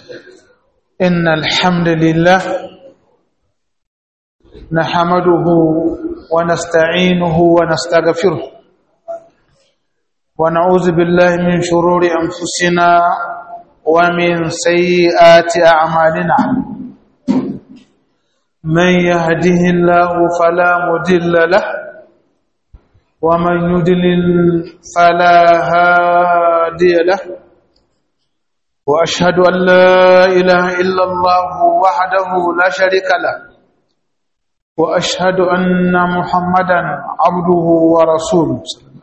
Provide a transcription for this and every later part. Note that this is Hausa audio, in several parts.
إن الحمد لله نحمده ونستعينه ونستغفره ونعوذ بالله من شرور أنفسنا ومن سيئات أعمالنا من يهده الله فلا مدل له ومن يدلل فلا هادي له وأشهد أن لا إله إلا الله وحده لا شريك له وأشهد أن محمدا عبده ورسوله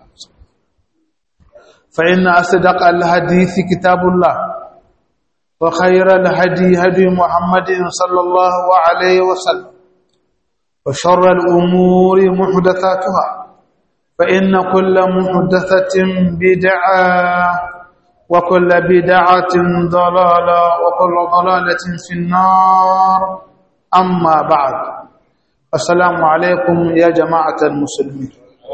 فإن أصدق الحديث كتاب الله وخير الهدي هدي محمد صلى الله عليه وسلم وشر الأمور محدثاتها فإن كل محدثة بدعة وكل بدعة ضلالة وكل ضلالة في النار أما بعد السلام عليكم يا جماعة المسلمين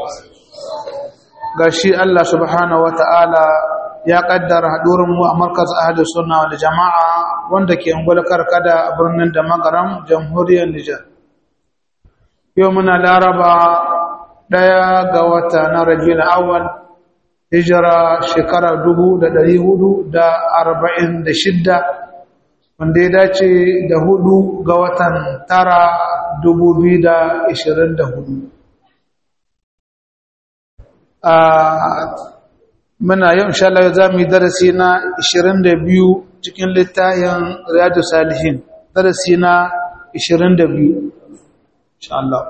gashi Allah subhanahu wata'ala ya kaddara mu a markaz ahli sunna wal jama'a wanda ke ungwal karkada a birnin da magaram jamhuriyar Nijar yau muna laraba daya ga wata na rabiul awwal hijira shekara dubu da ɗari hudu da arba'in da shidda wanda ya dace da hudu ga watan tara dubu biyu da ishirin da hudu muna yau inshallah za mu yi darasi na ishirin da biyu cikin littayin riyadu salihin darasi na ishirin da biyu inshallah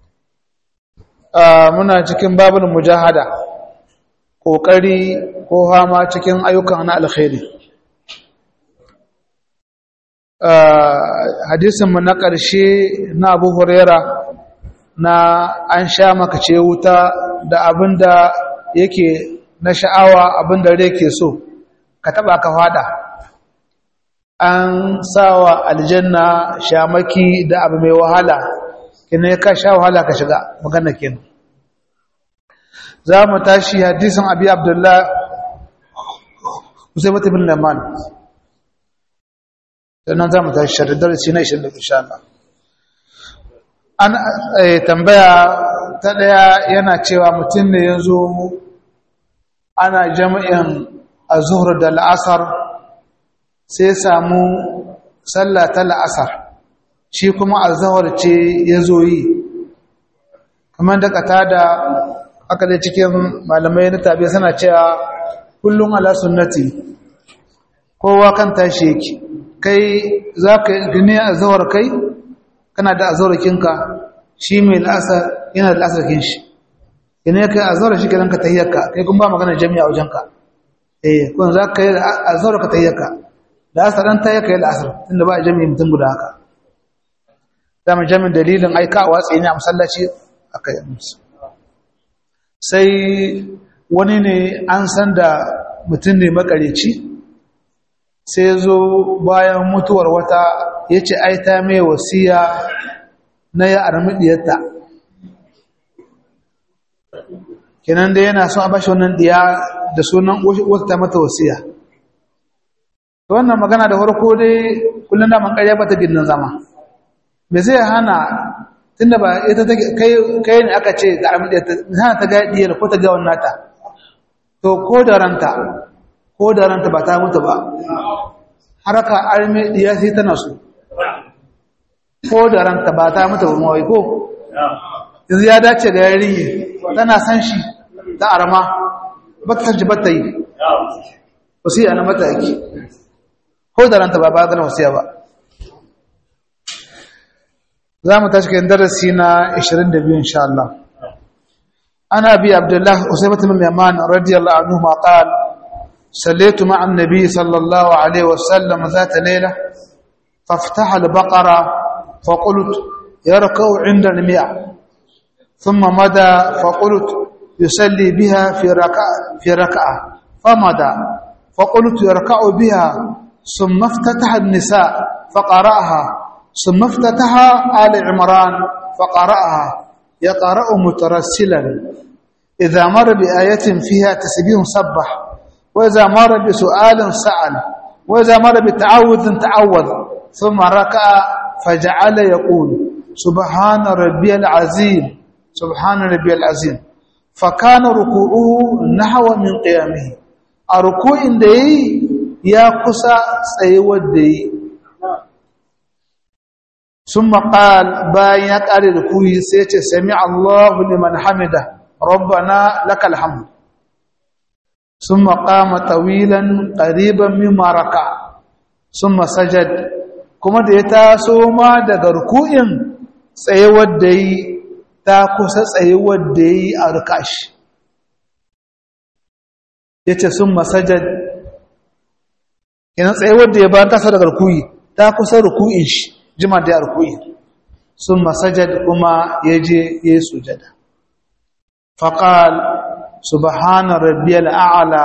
muna cikin babin mujahada ƙoƙari ko hama cikin ayyukan na alkhairi hadisinmu na ƙarshe na abu huraira na an sha makace wuta da abin da yake na sha'awa abin da rai ke so ka taɓa ka fada an sawa aljanna shamaki da abu mai wahala kina ka sha wahala ka shiga magana kenan za mu tashi hadisin abi abdullah usaibat ibn laman sannan za mu tashi sharadar shi na 20 insha Allah an tambaya ta daya yana cewa mutum ne yanzu ana jami'in azhur da la'asar sai samu sallah ta la'asar shi kuma azhar ce yazo yi kamar da kata da aka dai cikin malamai na tabi suna cewa kullum ala sunnati kowa kan tashi yake kai za ka gini a zawar kai kana da azawarakinka shi mai la'asar yana da la'asarkin shi gini kai a zawar shi ka zanka tayyarka kai kun ba magana jami'a wajenka eh kun za ka yi a zawar ka tayyarka da asar ɗan tayyarka yi la'asar tunda ba a jami'a mutum guda haka dama jami'in dalilin aika a watsi ne a masallaci aka yi musu sai wani ne an san da mutum ne makareci sai zo bayan mutuwar wata ya ce ai ta mai wasiya na ya armidiyarta kenan da yana son a bashi wannan diya da sunan wata ta mata wasiya wannan magana da farko dai kullum da man karya bata gindin zama me zai hana tunda ba ita take kai kai ne aka ce ga armi ta hana ta ga diyar ko ta ga wannan ta to ko da ranta ko da ranta ba ta mutu ba haraka armi diya sai tana so ko da ranta ba ta mutu ba mawai ko yanzu ya dace ga yarinya tana san shi ta arma ba ta san shi ba ta yi wasiya na mata yake ko da ranta ba ba ta wasiya ba za mu tashi kan darasi na 22 insha Allah ana bi abdullah usaybat bin yaman radiyallahu anhu ma qala صليت مع النبي صلى الله عليه وسلم ذات ليلة فافتح البقرة فقلت يركع عند المئة ثم مدى فقلت يصلي بها في ركعة, في ركعة فمدى فقلت يركع بها ثم افتتح النساء فقرأها ثم افتتح آل عمران فقرأها يقرأ مترسلا إذا مر بآية فيها تسبيح سبح وإذا مر بسؤال سأل وإذا مر بتعوذ تعوذ ثم ركع فجعل يقول سبحان ربي العظيم سبحان ربي العظيم فكان ركوعه نحو من قيامه الركوع دي يا قصا سيود دي ثم قال باين يقال ركوعي سيتي سمع الله لمن حمده ربنا لك الحمد ثم قام طويلا قريبا مما ركع ثم سجد kuma da ya taso ma daga ruku'in tsayewar da yi ta kusa tsayewar da yi a rukashi ya ce sun masajad yana tsayewar da ya bayan tasa daga ruku'i ta kusa ruku'in shi jima da ya ruku'i sun masajad kuma ya je ya yi sujada faƙal subhana rabbiyal a'la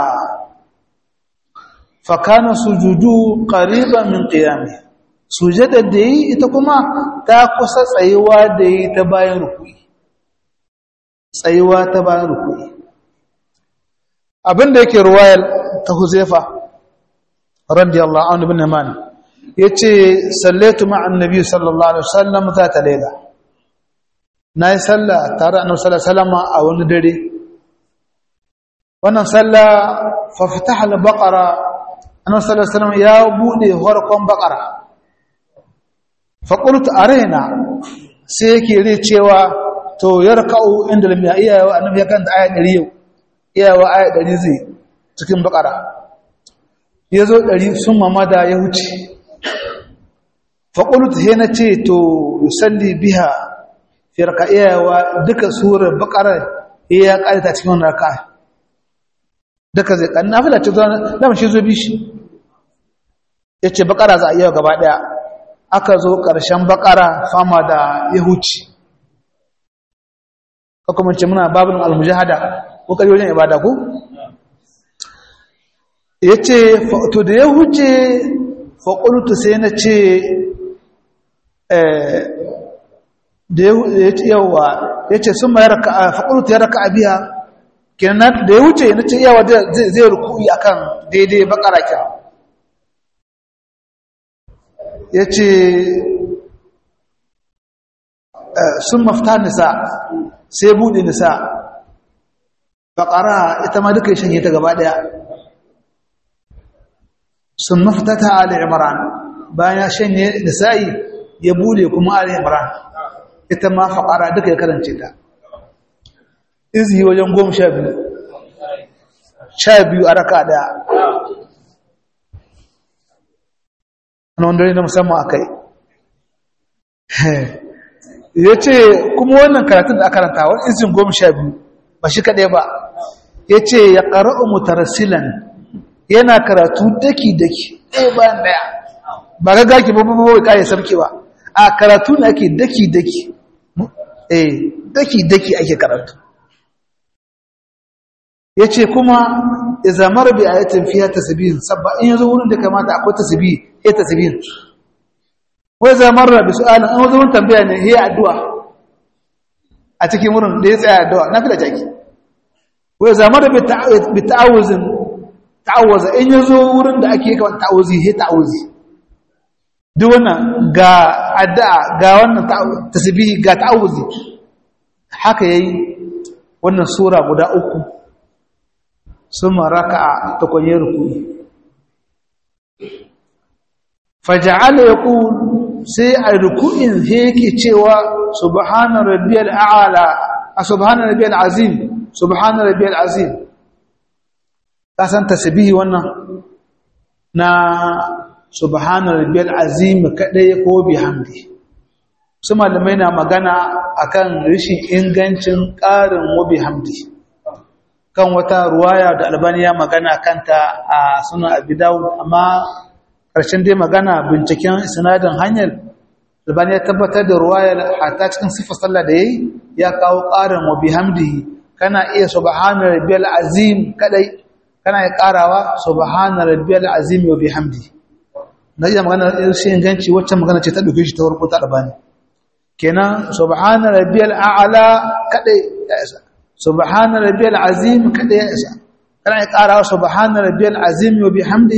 fakana sujudu qariban min qiyami sujada da yi ita kuma ta kusa tsayuwa da yi ta bayan rukui tsayuwa ta bayan rukui abinda yake ruwayar ta huzaifa radiyallahu anhu bin man yace sallaitu ma'an nabi sallallahu alaihi wasallam ta ta laila nayi sallah tare annabi sallallahu alaihi wasallam a wani dare wannan sallah fa fataha al-baqara annabi sallallahu alaihi wasallam ya bude farkon baqara fa qultu arena sai yake rai cewa to yarka'u inda lam iya annabi ya kanta aya 100 yau iyawa aya 100 zai cikin baqara yazo 100 sun mamada ya huce fa qultu he na ce to yusalli biha fi raka'iyawa duka surar baqara ya kaita cikin wannan raka'a duka zai kan nafila ce zuwa da shi zo bishi yace bakara za a yi gaba daya aka zo karshen bakara fama da yahuci ko kuma ce muna babun almujahada ko kai wajen ibada ko yace to da yahuce fa qultu sai na ce eh da yawa yace sun mayar ka fa qultu ya raka biya kenan da ya wuce na ce yawa zai rukuyi akan daidai bakara kya ya ce sun mafita nisa sai buɗe nisa bakara ita ma duka shanye ta gaba ɗaya sun mafita ta ali imran bayan ya shanye nisa'i ya buɗe kuma ali imran ita ma faƙara duka ya karance ta izi wajen goma sha biyu sha biyu a raka daya wani wanda na musamman a kai ya ce kuma wannan karatun da aka karanta wani izin goma sha biyu ba shi kaɗai ba ya ce ya ƙara'u mutarasilan yana karatu daki-daki ɗaya bayan ɗaya ba ga gaki ba ba ba ƙaye sarki ba a karatu ne ake daki-daki eh daki-daki ake karatu ya ce kuma izamar bi ayatin fiya tasbihin sabba in yazo wurin da kamata akwai tasbih ya tasbihin wai zamar bi su'alin an zo wurin tambaya ne ya addu'a a cikin wurin da ya tsaya addu'a na fi da jaki wai zamar bi ta'awuzin ta'awuza in yazo wurin da ake kawai ta'awuzi ya ta'awuzi duk wannan ga addu'a ga wannan tasbihi ga ta'awuzi haka yayi wannan sura guda uku ثم ركع تكون يركوي فجعل يقول سي الركوع هيك cewa subhana rabbiyal a'la subhana rabbiyal azim subhana rabbiyal azim kasan tasbihi wannan na subhana rabbiyal azim kadai ko bihamdi su malamai na magana akan rishin ingancin ƙarin wa bihamdi kan wata ruwaya da albani ya magana kanta a sunan abi dawud amma ƙarshen dai magana binciken sinadin hanyar albani ya tabbatar da ruwayar hatta cikin sifar sallah da yayi ya kawo ƙarin wa bihamdihi kana iya subhana rabbiyal azim kadai kana iya ƙarawa subhana rabbiyal azim wa bihamdi na iya magana shi inganci wacce magana ce ta dauke shi ta farko ta albani kenan subhana rabbiyal a'la kadai ya isa subhana rabbiyal azim kada ya isa kana ya ƙara subhana rabbiyal azim wa bihamdihi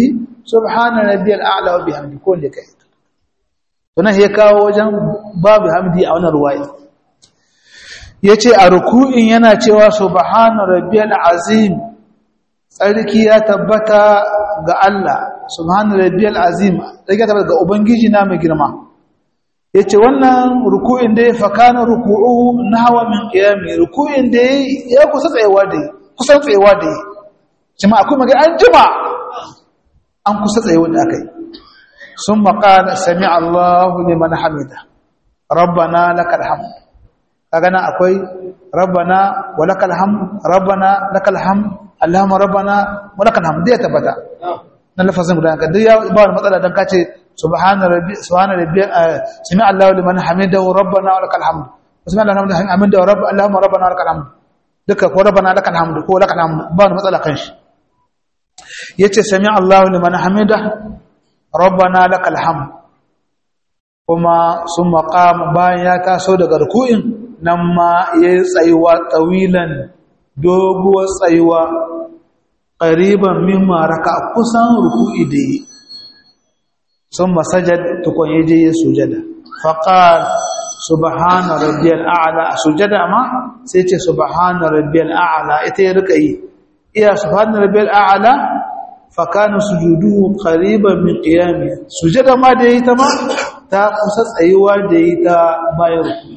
subhana rabbiyal a'la wa bihamdi ko ne kai to nan ya kawo wajen babu hamdi a wannan ruwaya yace a ruku'in yana cewa subhana rabbiyal azim tsarki ya tabbata ga Allah subhana rabbiyal azim tsarki ya tabbata ga ubangiji na mai girma yace wannan ruku'in da ya fakana ruku'u nahwa min qiyami ruku'in da ya kusa tsayewa da kusan tsayewa da jama'a kuma ga an jima an kusa tsayewa da akai sun maƙala sami Allahu liman hamida rabbana lakal hamd kaga nan akwai rabbana wa lakal hamd rabbana lakal hamd allahumma rabbana wa lakal hamd ya tabbata nan lafazin guda ka duk ya ba wani matsala dan kace subhana rabbi subhana rabbi sami Allahu liman hamida rabbana wa lakal hamd sami Allahu liman hamida rabb allahumma rabbana wa lakal hamd duka ko rabbana lakal hamd ko lakal hamd ba wani matsala kan shi yace sami Allahu liman hamida rabbana lakal hamd kuma sun maqam bayan ya taso daga ruku'in nan ma yayi tsayuwa tawilan doguwar tsayuwa qariban mimma raka kusan ruku'i da yi sun masajad tukun yaje ya sujada faqal subhana rabbiyal a'la sujada ma sai ce subhana rabbiyal a'la ita ya rika yi iya subhana rabbiyal a'la fakana sujuduhu qariban min qiyami sujada ma da yi ta ma ta kusa tsayuwa da yi ta bayan ruku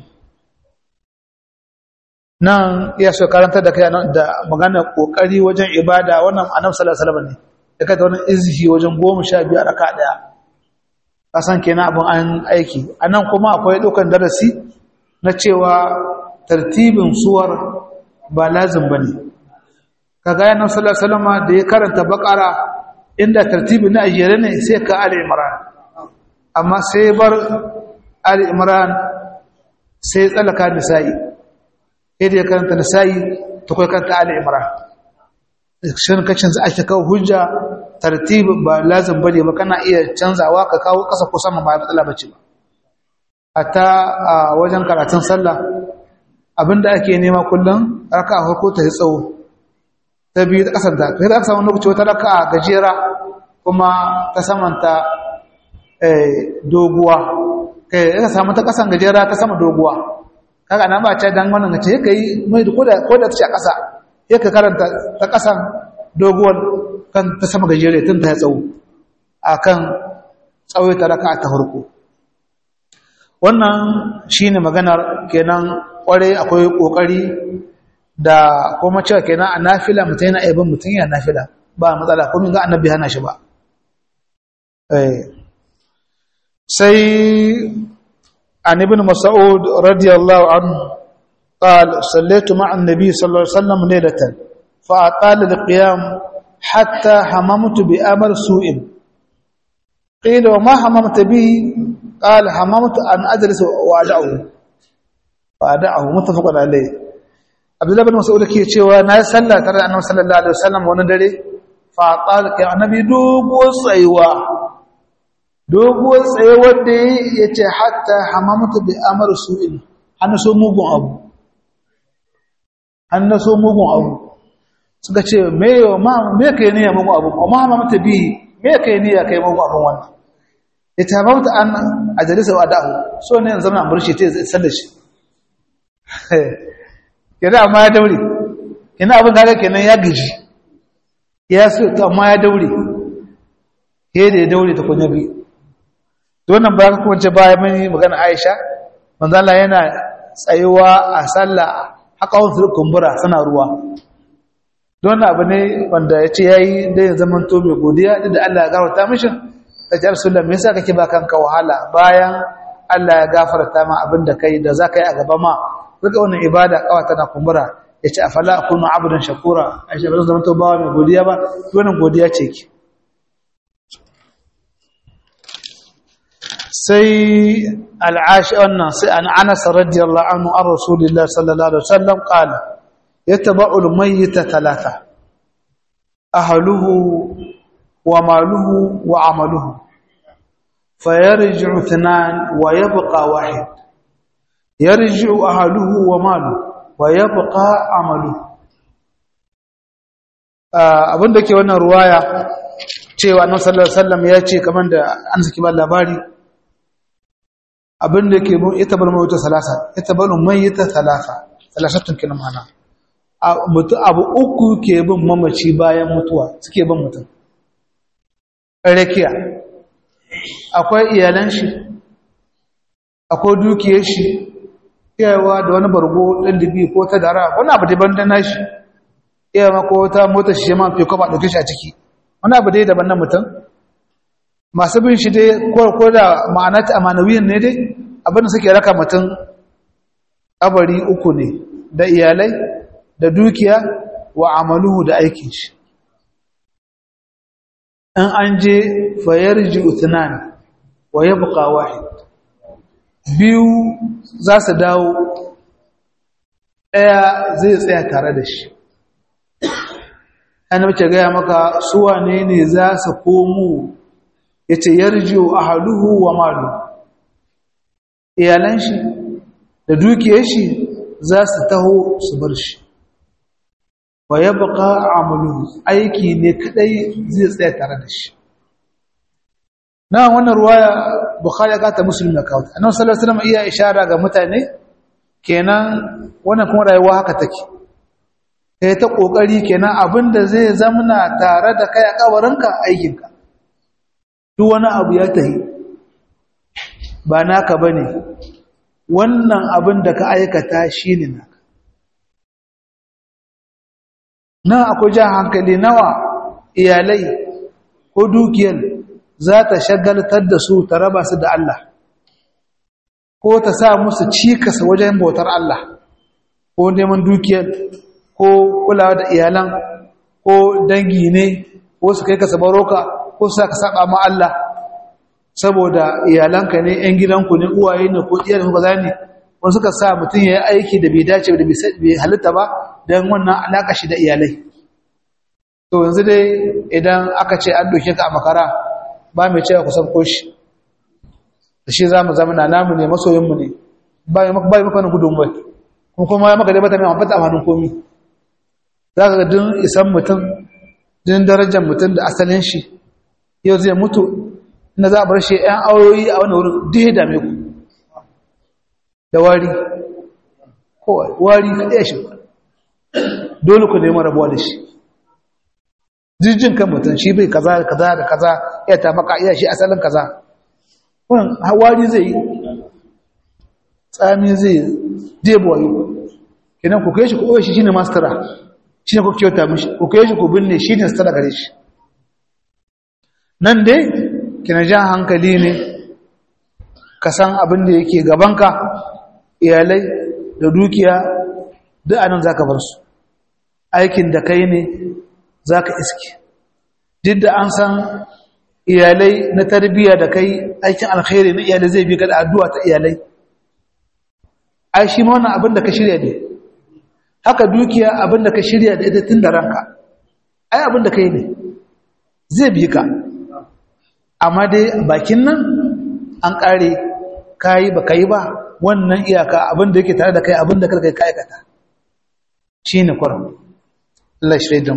nan iya so karanta da kai da magana kokari wajen ibada wannan annabi sallallahu alaihi wasallam ne da kada wannan izhi wajen 12 raka daya kasan kenan abun an aiki anan kuma akwai dokan darasi na cewa tartibin suwar ba lazim bane kaga yana sallallahu alaihi wasallam da ya karanta bakara inda tartibi na ajere ne sai ka ali imran amma sai bar ali imran sai tsalaka nisa'i idan ya karanta nisa'i to kai karanta ali imran shin kacin za a shi kawo hujja tartibi ba lazim bane ba kana iya canzawa ka kawo kasa ko sama ba matsala bace ba hatta a wajen karatun sallah abinda ake nema kullum raka'a farko ta yi tsawo ta biyu ta kasanta kai da aka samu lokaci wata raka gajera kuma ta samanta doguwa kai aka samu ta kasan gajera ta sama doguwa kaga nan ba ce dan wannan ce kai mai da koda koda ta ce a kasa sai ka karanta ta kasan doguwar kan ta sama gajere tun ta tsawo akan tsawaita raka ta farko wannan shine maganar kenan kware akwai kokari da kuma cewa kenan a nafila mutum yana aibin mutum yana nafila ba matsala kuma ga annabi hana shi ba sai an ibn mas'ud radiyallahu anhu قال صليت مع النبي صلى الله عليه وسلم ليلة فأطال القيام حتى هممت بأمر سوء قيل وما هممت به قال هممت أن أجلس وأدعه وأدعه متفق عليه abdullahi bin mas'ud ke cewa na yi sallah tare da annabi sallallahu alaihi wasallam wani dare fa qala ka annabi dogo tsayuwa dogo tsayuwar da yace hatta hamamtu bi amr su'in an so mugun abu an so mugun abu suka ce me yo ma me kai ne ya mugun abu amma hamamtu bi me kai ne ya kai mugun abu wannan ita hamamtu an ajalisa wa da'u so ne zama amurshi ta sallar shi kenan amma ya daure kenan abin kaga kenan ya gaji ya so to amma ya daure he da ya daure ta kunya bi to wannan ba kuma ce baya mani magana Aisha manzo Allah yana tsayuwa a sallah haka wasu kumbura suna ruwa don abu ne wanda ya ce yayi da ya zaman to mai godiya da Allah ya gafarta mishi ta ji Rasulullah me yasa kake ba kanka wahala bayan Allah ya gafarta ma abin da kai da za ka yi a gaba ma duka wannan ibada kawa tana kumbura ya ce afala akunu abdan shakura a shi ba zan zama bawa mai godiya ba wannan godiya ce ki sai al'ashi wannan sai an anas radiyallahu anhu an rasulillah sallallahu alaihi wasallam qala yataba'u al-mayyita thalatha ahluhu wa maluhu wa amaluhu fayarji'u ithnan wa yabqa wahid yarji'u ahluhu wa maluhu wa yabqa amaluhu abinda ke wannan ruwaya cewa annabi sallallahu alaihi wasallam ya ce kamar da an saki ba labari abin da yake mun ita bar mawuta salasa ita bar mayyita salasa salasatun kin mana mutu abu uku ke bin mamaci bayan mutuwa suke bin mutum rakiya akwai iyalan shi akwai dukiyar shi iyawa da wani bargo ɗan dubi ko ta dara wani abu daban da nashi iyawa ko ta mota shi ma fi kwaba ɗauke shi a ciki wani abu dai daban na mutum masu bin shi dai ko da ma'anata amanawiyin ne dai abinda suke raka mutum abari uku ne da iyalai da dukiya wa amaluhu da aikin shi in an je fayar ji utunan wa ya buka wahid biyu za su dawo ɗaya zai tsaya tare da shi an mace gaya maka suwa ne ne za su komo ya ce yarjiyo a haluhu wa malu iyalan shi da dukiyar shi za su taho su bar shi wa ya baka amalu aiki ne kadai zai tsaya tare da shi na wannan ruwaya bukhari ka ta muslim na kawo annabi sallallahu alaihi wasallam iya ishara ga mutane kenan wannan kuma rayuwa haka take kai ta kokari kenan abinda zai zamna tare da kai a kabarinka aikinka duk wani abu ya tahi ba naka bane wannan abin da ka aikata shine naka na akwai jan hankali nawa iyalai ko dukiyar za ta shagaltar da su ta raba su da Allah ko ta sa musu cikasa wajen bautar Allah ko neman dukiyar ko kulawa da iyalan ko dangi ne ko su kai ka sabaroka ko su ka saba ma Allah saboda iyalanka ne ƴan gidanku ne uwaye ne ko iyayen ku kaza ne wani suka sa mutum ya yi aiki da bai dace da bai halitta ba don wannan alaƙa shi da iyalai to yanzu dai idan aka ce an doke ka a makara ba mai cewa kusan koshi da shi za mu zama na namu ne masoyinmu ne ba yi maka wani gudun bai kuma kuma ya maka dai bata mai mafata a hannun komi za ka ga din isan mutum din darajar mutum da asalin shi yau zai mutu inda za a bar shi 'yan auyoyi a wani wurin duk ya dame ku da wari kowai wari ka ɗaya shi dole ku neman rabuwa da shi jirgin kan mutum shi bai kaza da kaza da kaza ya ta maka iya shi asalin kaza wannan hawari zai yi tsami zai debo yi kenan ku kai shi ku ɓoye shi shine mastara shi ne ku kyauta mishi ku kai shi ku binne shi ne stara gare shi nan dai kina jan hankali ne ka san abin da yake gabanka iyalai da dukiya duk anan za ka bar su aikin da kai ne za ka iske duk da an san iyalai na tarbiyya da kai aikin alkhairi na iyalai zai bi ka da addu'a ta iyalai ai shi ma wannan abin da ka shirya ne haka dukiya abin da ka shirya da ita tun da ranka ai abin da kai ne zai bi ka amma dai bakin nan an ƙare kayi ba kai ba wannan iyaka abin da yake tare da kai abin da karkai ka aikata shi ne kwarar Allah shaidan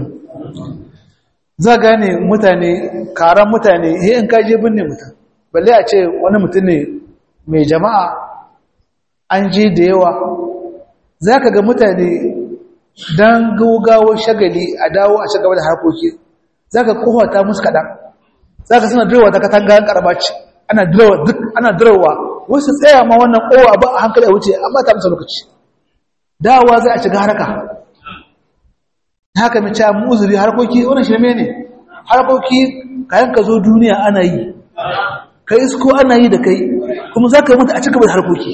za gane mutane karan mutane he in kaje binne mutum balle a ce wani mutum ne mai jama'a an je da yawa za ka ga mutane don gaugawar shagali a dawo a shagaba da harkoki za ka kowata musu kaɗan za ka suna direwa ta katanga karbaci ana direwa duk ana direwa wasu tsaya ma wannan kowa ba a hankali a wuce amma ta musu lokaci dawowa za a shiga haraka haka mace mu uzuri harkoki wannan shirme ne harkoki kayan ka zo duniya ana yi ka isko ana yi da kai kuma za ka mutu a cigaba da harkoki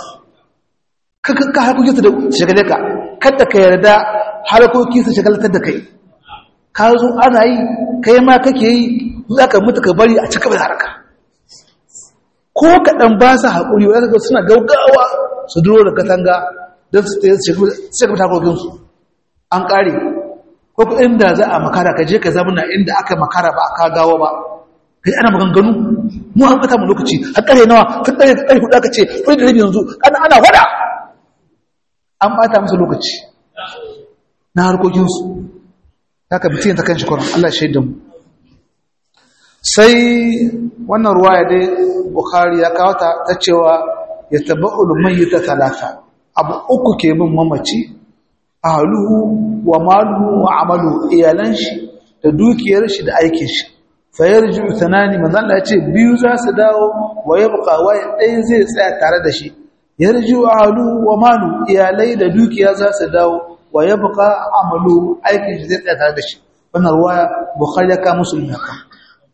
ka harkoki su da shagale ka kada ka yarda harkoki su shagalatar da kai ka zo ana yi kai ma kake yi za ka mutu ka bari a cigaba da haraka ko kaɗan ba su haƙuri wadda suna gaugawa su duro da katanga don su shagaba da harkokinsu an ƙare ko inda za a makara ka je ka zamana inda aka makara ba aka gawa ba kai ana maganganu mu an bata mu lokaci har kare nawa tun kare kare hudu aka ce kai da rabi yanzu ana ana wada an bata musu lokaci na harkokin su haka bitin ta kanshi kuran Allah shaida mu sai wannan ruwaya dai bukhari ya kawo ta ta cewa ya tabba'ul mayyita talata abu uku ke bin mamaci ahluhu wa maluhu wa amalu iyalan shi da dukiyar shi da aikin shi fa yarju thanani manzo Allah ya ce biyu za su dawo wa yabqa wa ɗaya zai tsaya tare da shi yarju ahluhu wa malu iyalai da dukiya za su dawo wa yabqa amalu aikin shi zai tsaya tare da shi wannan ruwaya bukhari ya ka muslim ya ka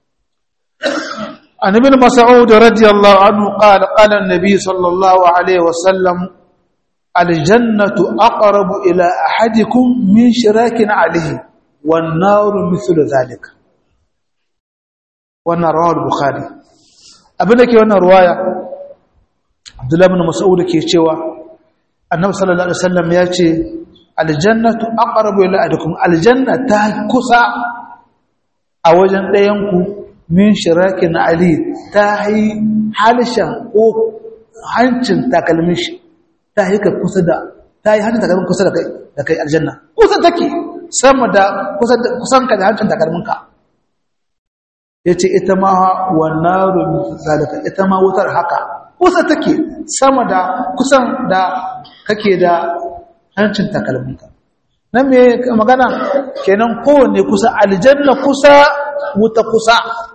عن ابن مسعود رضي الله عنه قال قال النبي صلى الله عليه وسلم الجنة أقرب إلى أحدكم من شراك عليه والنار مثل ذلك وانا رواه البخاري أبنك وانا رواية عبد الله بن مسعود كي يتشوى النبي صلى الله عليه وسلم يأتي الجنة أقرب إلى أحدكم الجنة تهكسا أوجن لينكم min shirakin ali ta yi halishan ko hancin takalmin shi ta yi ka kusa da ta yi hancin takalmin kusa da kai da kai aljanna kusa take sama da kusan ka da hancin takalmin ka yace ita ma wa naru zalika ita ma wutar haka kusa take sama da kusan da kake da hancin takalmin ka nan me magana kenan kowanne kusa aljanna kusa wuta kusa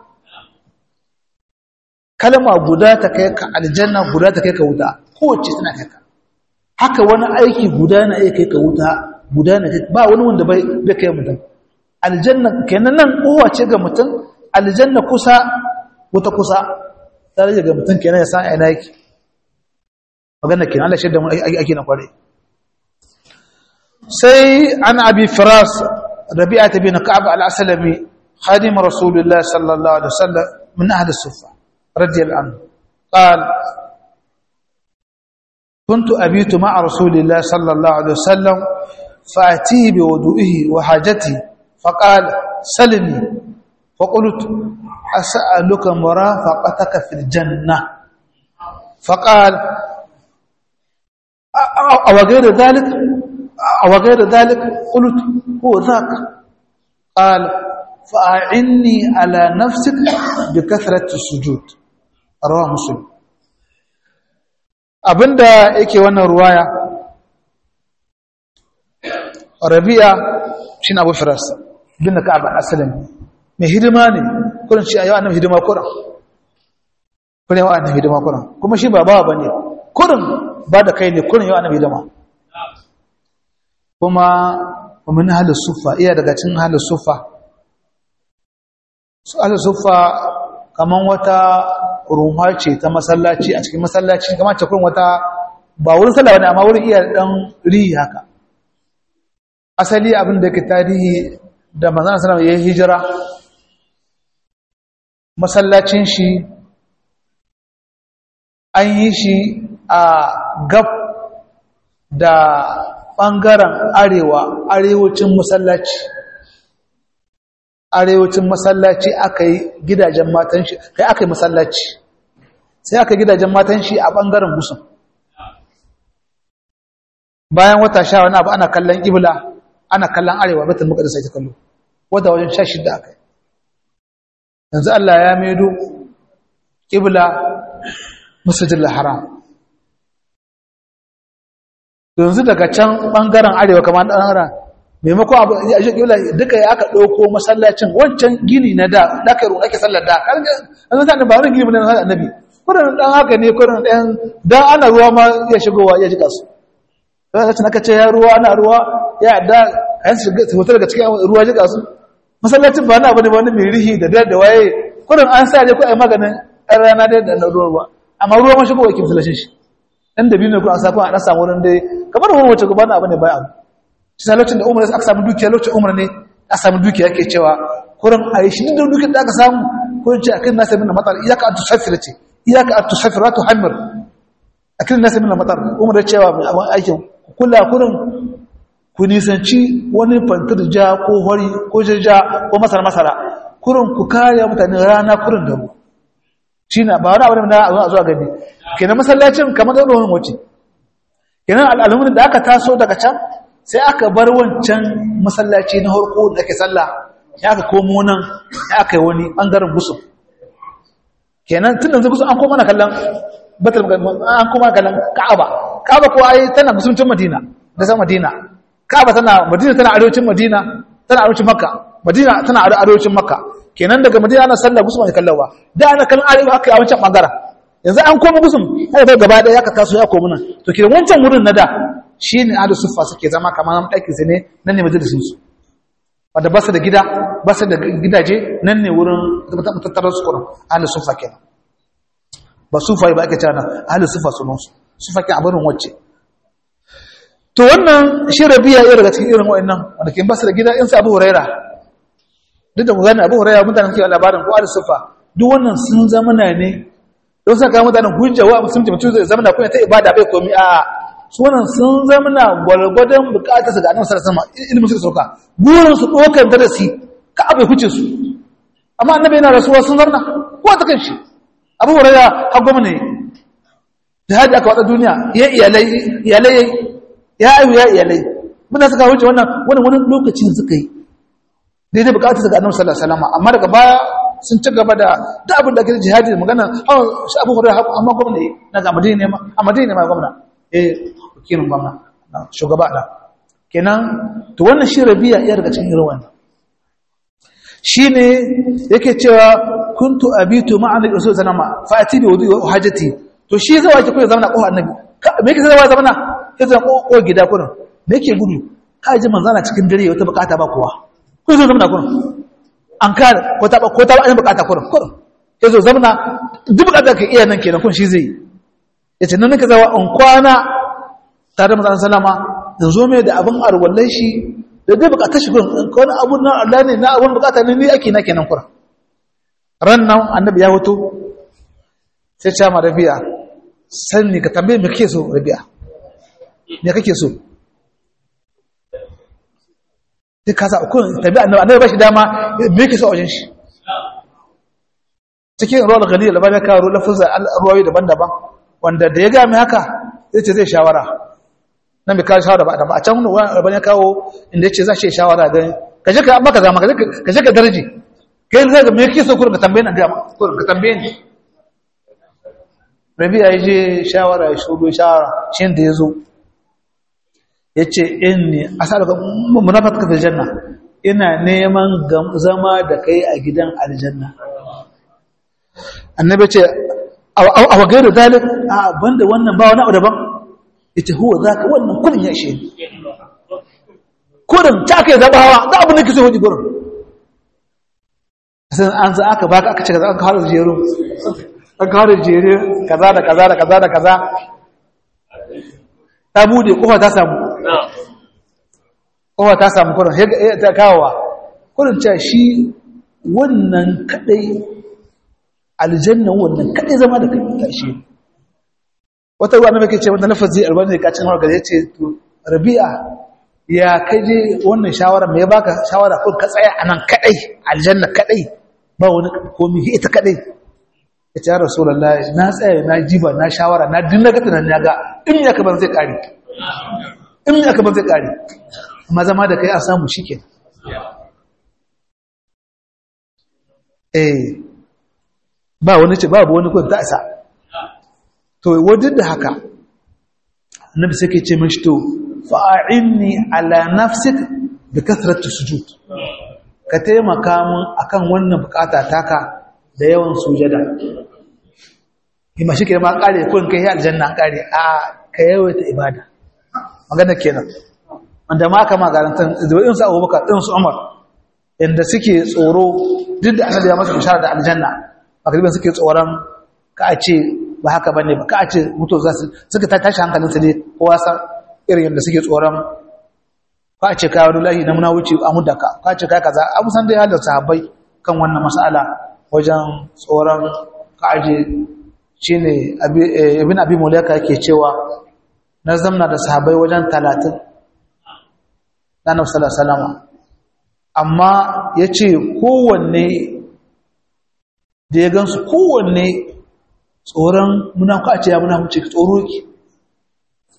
kalma guda ta kai ka aljanna guda ta kai ka wuta kowace tana kai ka haka wani aiki guda na iya kai ka wuta guda na kai ba wani wanda bai bai kai mutum aljanna kenan nan kowa ce ga mutum aljanna kusa wuta kusa tare ga mutum kenan ya san ina yake magana kenan Allah shaida mu aiki na kware sai an abi firas rabi'ah bin ka'ab al-aslami khadim rasulullah sallallahu alaihi wasallam min ahli as-sufa رضي الله عنه قال كنت أبيت مع رسول الله صلى الله عليه وسلم فأتيه بوضوئه وحاجته فقال سلني فقلت أسألك مرافقتك في الجنة فقال أو غير ذلك أو غير ذلك قلت هو ذاك قال فأعني على نفسك بكثرة السجود رواه مسلم abinda yake wannan ruwaya rabi'a shine abu firas bin ka'ab al-aslam mai hidima ne kurin shi ayyana hidima kurin kurin yawa annabi hidima kurin kuma shi ba bawa bane kurin ba da kai ne kurin yawa annabi hidima kuma min halin sufa iya daga cikin halin sufa su ala sufa kaman wata rumha ce ta masallaci a cikin masallaci kamar ce kurin wata ba wurin sallah ne amma wurin iya dan rihi haka asali abin da ke tarihi da manzon sallallahu alaihi hijira masallacin shi an yi shi a gab da ɓangaren arewa arewacin masallaci arewacin masallaci aka yi gidajen matan shi kai aka yi masallaci sai aka gidajen matan shi a ɓangaren gusun bayan wata sha wani abu ana kallon ibla ana kallon arewa batul muqaddas ake kallo wata wajen sha shida aka yi yanzu Allah ya maido ibla masjidil haram yanzu daga can ɓangaren arewa kamar ɗan maimakon abu a shi ƙila duka ya aka ɗauko masallacin wancan gini na da ɗaka ruwa ake sallar da an zata da ba wani gini na annabi kudin ɗan haka ne kudin ɗan dan ana ruwa ma ya shigowa ya jika su lokacin aka ce ya ruwa ana ruwa ya da kayan su fita daga cikin ruwa jika su masallacin ba na abu ne wani mai rihi da da waye kudin an sa je ko ai maganin ɗan rana da na ruwa amma ruwa ma shigowa ke masallacin shi ɗan da biyu ne ko an sa ko a ɗan samu wurin dai kamar wani wace gaba na abu ne bayan abu shi lokacin da umar aka samu dukiya lokacin umar ne aka samu dukiya ke cewa kurin a yi shi da dukiyar da aka samu kurin ce a kan nasa min matar iyaka an tusafir ce iyaka an tusafir wato hamir a kan nasa min matar umar ya cewa mai abin aikin kula kurin ku nisanci wani fantar ja ko hori ko jirja ko masara masara kurin ku kare mutane rana kurin da mu shi na ba wani abu da na zuwa gani kenan masallacin kamar da wani wace kenan al'almun da aka taso daga can sai aka bar wancan masallaci na harko da ake sallah ya aka komo nan ya aka yi wani ɓangaren gusum kenan tun da zai gusum an koma na kallon batul an koma kallon ka'aba ka'aba ko ai tana gusumcin madina da san madina ka'aba tana madina tana arewacin madina tana arewacin makka madina tana arewacin makka kenan daga madina ana sallah gusum ne kallawa da ana kallon arewa aka yi a wancan bangaren yanzu an koma gusum haka kai gaba daya ka taso ya komo nan to kenan wancan wurin na da shine ahlus suffa suke zama kamar ɗakin su ne nan ne majalisin su wanda ba su da gida ba su da gidaje nan ne wurin matattarar su kurin ahlus suffa kenan ba sufa ba ake cana ahlus suffa sunan su suffa ke abin wacce to wannan shi rabiya ya daga cikin irin wa'annan wanda ke ba su da gida in sa abu huraira duk da ku gane abu huraira mutanen ke labarin ko ahlus suffa duk wannan sun zama ne don saka mutanen hujja wa musulunci mutum zai zama na kuma ta ibada bai komi a su wannan sun zama na gwalgwadon bukatar su ga annabi sallallahu alaihi wasallam ilimin su sauka burin su dokar darasi ka abai huce su amma annabi yana rasuwa sun zarna ko ta kanshi abu hurairah har gwamna ne jihadi aka wada duniya ya iyalai iyalai ya ayu ya iyalai muna suka huce wannan wannan wani lokacin suka yi daidai bukatar su ga annabi sallallahu alaihi wasallam amma daga baya sun ci gaba da duk abin da ake jihadi da magana shi abu hurairah amma gwamna ne na ga madina ne ma a madina ne ma gwamna eh wakilin gwamna shugaba da kenan to wannan shi rabiya iya daga cikin irin wannan shine yake cewa kuntu abitu ma'a nabi sallallahu alaihi wasallam fa ati bi wudu wa hajati to shi zai wace koyi zamana ko annabi me yake zai zamana sai zan ko gida kurin me yake gudu ka ji manzana cikin dare wata bukata ba kowa ko zai zamana kurin an kare ko ta ko ta ba bukata kurin kurin sai zo zamana duk bukata ka iya nan kenan kun shi zai yace nan nake zawa an kwana tare da manzon sallama in zo mai da abin arwallai shi da dai bukatar shi gurin wani abu na Allah ne na abun bukata ne ni ake na kenan kura ran nan annabi ya hoto sai ce ma rabi'a sanni ka tambaye me kake so rabi'a me kake so duk ka sa ku tabi annabi annabi ba shi dama me yake so a wajen shi cikin ruwan gani da bane kawo lafazin ruwayoyi daban-daban wanda da ya ga mai haka zai ce zai shawara nan bai kawo shawara ba da ba a can wani rabon ya kawo inda ya ce za shi shawara gani ka je ka maka zama ka je ka darji ka yi zai ga mai kisa kurin ka tambaye na gama kurin ka tambaye ni rabi ya je shawara ya shugo shawara shi da ya zo ya ce in ne a sa daga munafat ka janna ina neman zama da kai a gidan aljanna annabi ce a wagairu dalil a banda wannan ba wani abu daban ita huwa za ka wannan kudin ya ishe kudin ta aka yi zaɓawa za abin da ke so hudu gurin sai an za aka baka aka ce kaza an kawo jeru an kawo jeru kaza da kaza da kaza da kaza ta bude kofa ta samu kofa ta samu kudin ta kawowa kudin ce shi wannan kadai aljannan wannan kadai zama da kai ta ishe wata ruwa na mai ce wanda lafazi albani da kacin harkar ya ce to rabi'a ya kaje wannan shawara mai baka shawara ko ka tsaya anan kadai aljanna kadai ba wani komi ita kadai ya ce ya rasulullahi na tsaya na jiba na shawara na dinna ga tunan ya ga in ya kaban zai kare in ya kaban zai kare amma zama da kai a samu shike eh ba wani ce babu wani kun ta isa to wadda da haka annabi sai ke ce mashi to fa'inni ala nafsik da kasratu sujud ka taimaka mun akan wannan bukata taka da yawan sujada ima shi ke ma kare ko in kai aljanna kare a ka yawaita ibada magana kenan wanda ma aka magarantar da in su abubakar din su umar inda suke tsoro duk da annabi ya masa bishara da aljanna makariban suke tsoron ka a ce ba haka ba ne ba ka ce mutu za su suka ta tashi hankalinsu ne kowa san irin yadda suke tsoron ka ce kawo lahi na muna wuce a mudaka ka ce ka kaza abu san dai halar sahabbai kan wannan mas'ala wajen tsoron ka aje shi ne abin abin mulaka yake cewa na zamna da sahabbai wajen talatin na nafsa da salama amma ya ce kowanne da ya gansu kowanne tsoron muna ka ce ya muna wuce tsoro ki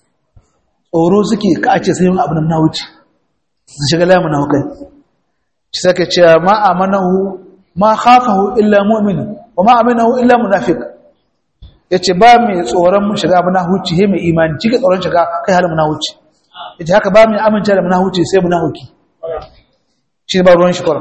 tsoro suke ka ce sai yin abu na wuce su shiga laye muna hukai shi sake cewa ma amanahu ma khafahu illa mu'min wa ma aminahu illa munafiq yace ba mai tsoron mu shiga munafici he mai imani cike tsoron shiga kai halin munafici yace haka ba mai amince da munafici sai munafiki shi ba ruwan shi kwara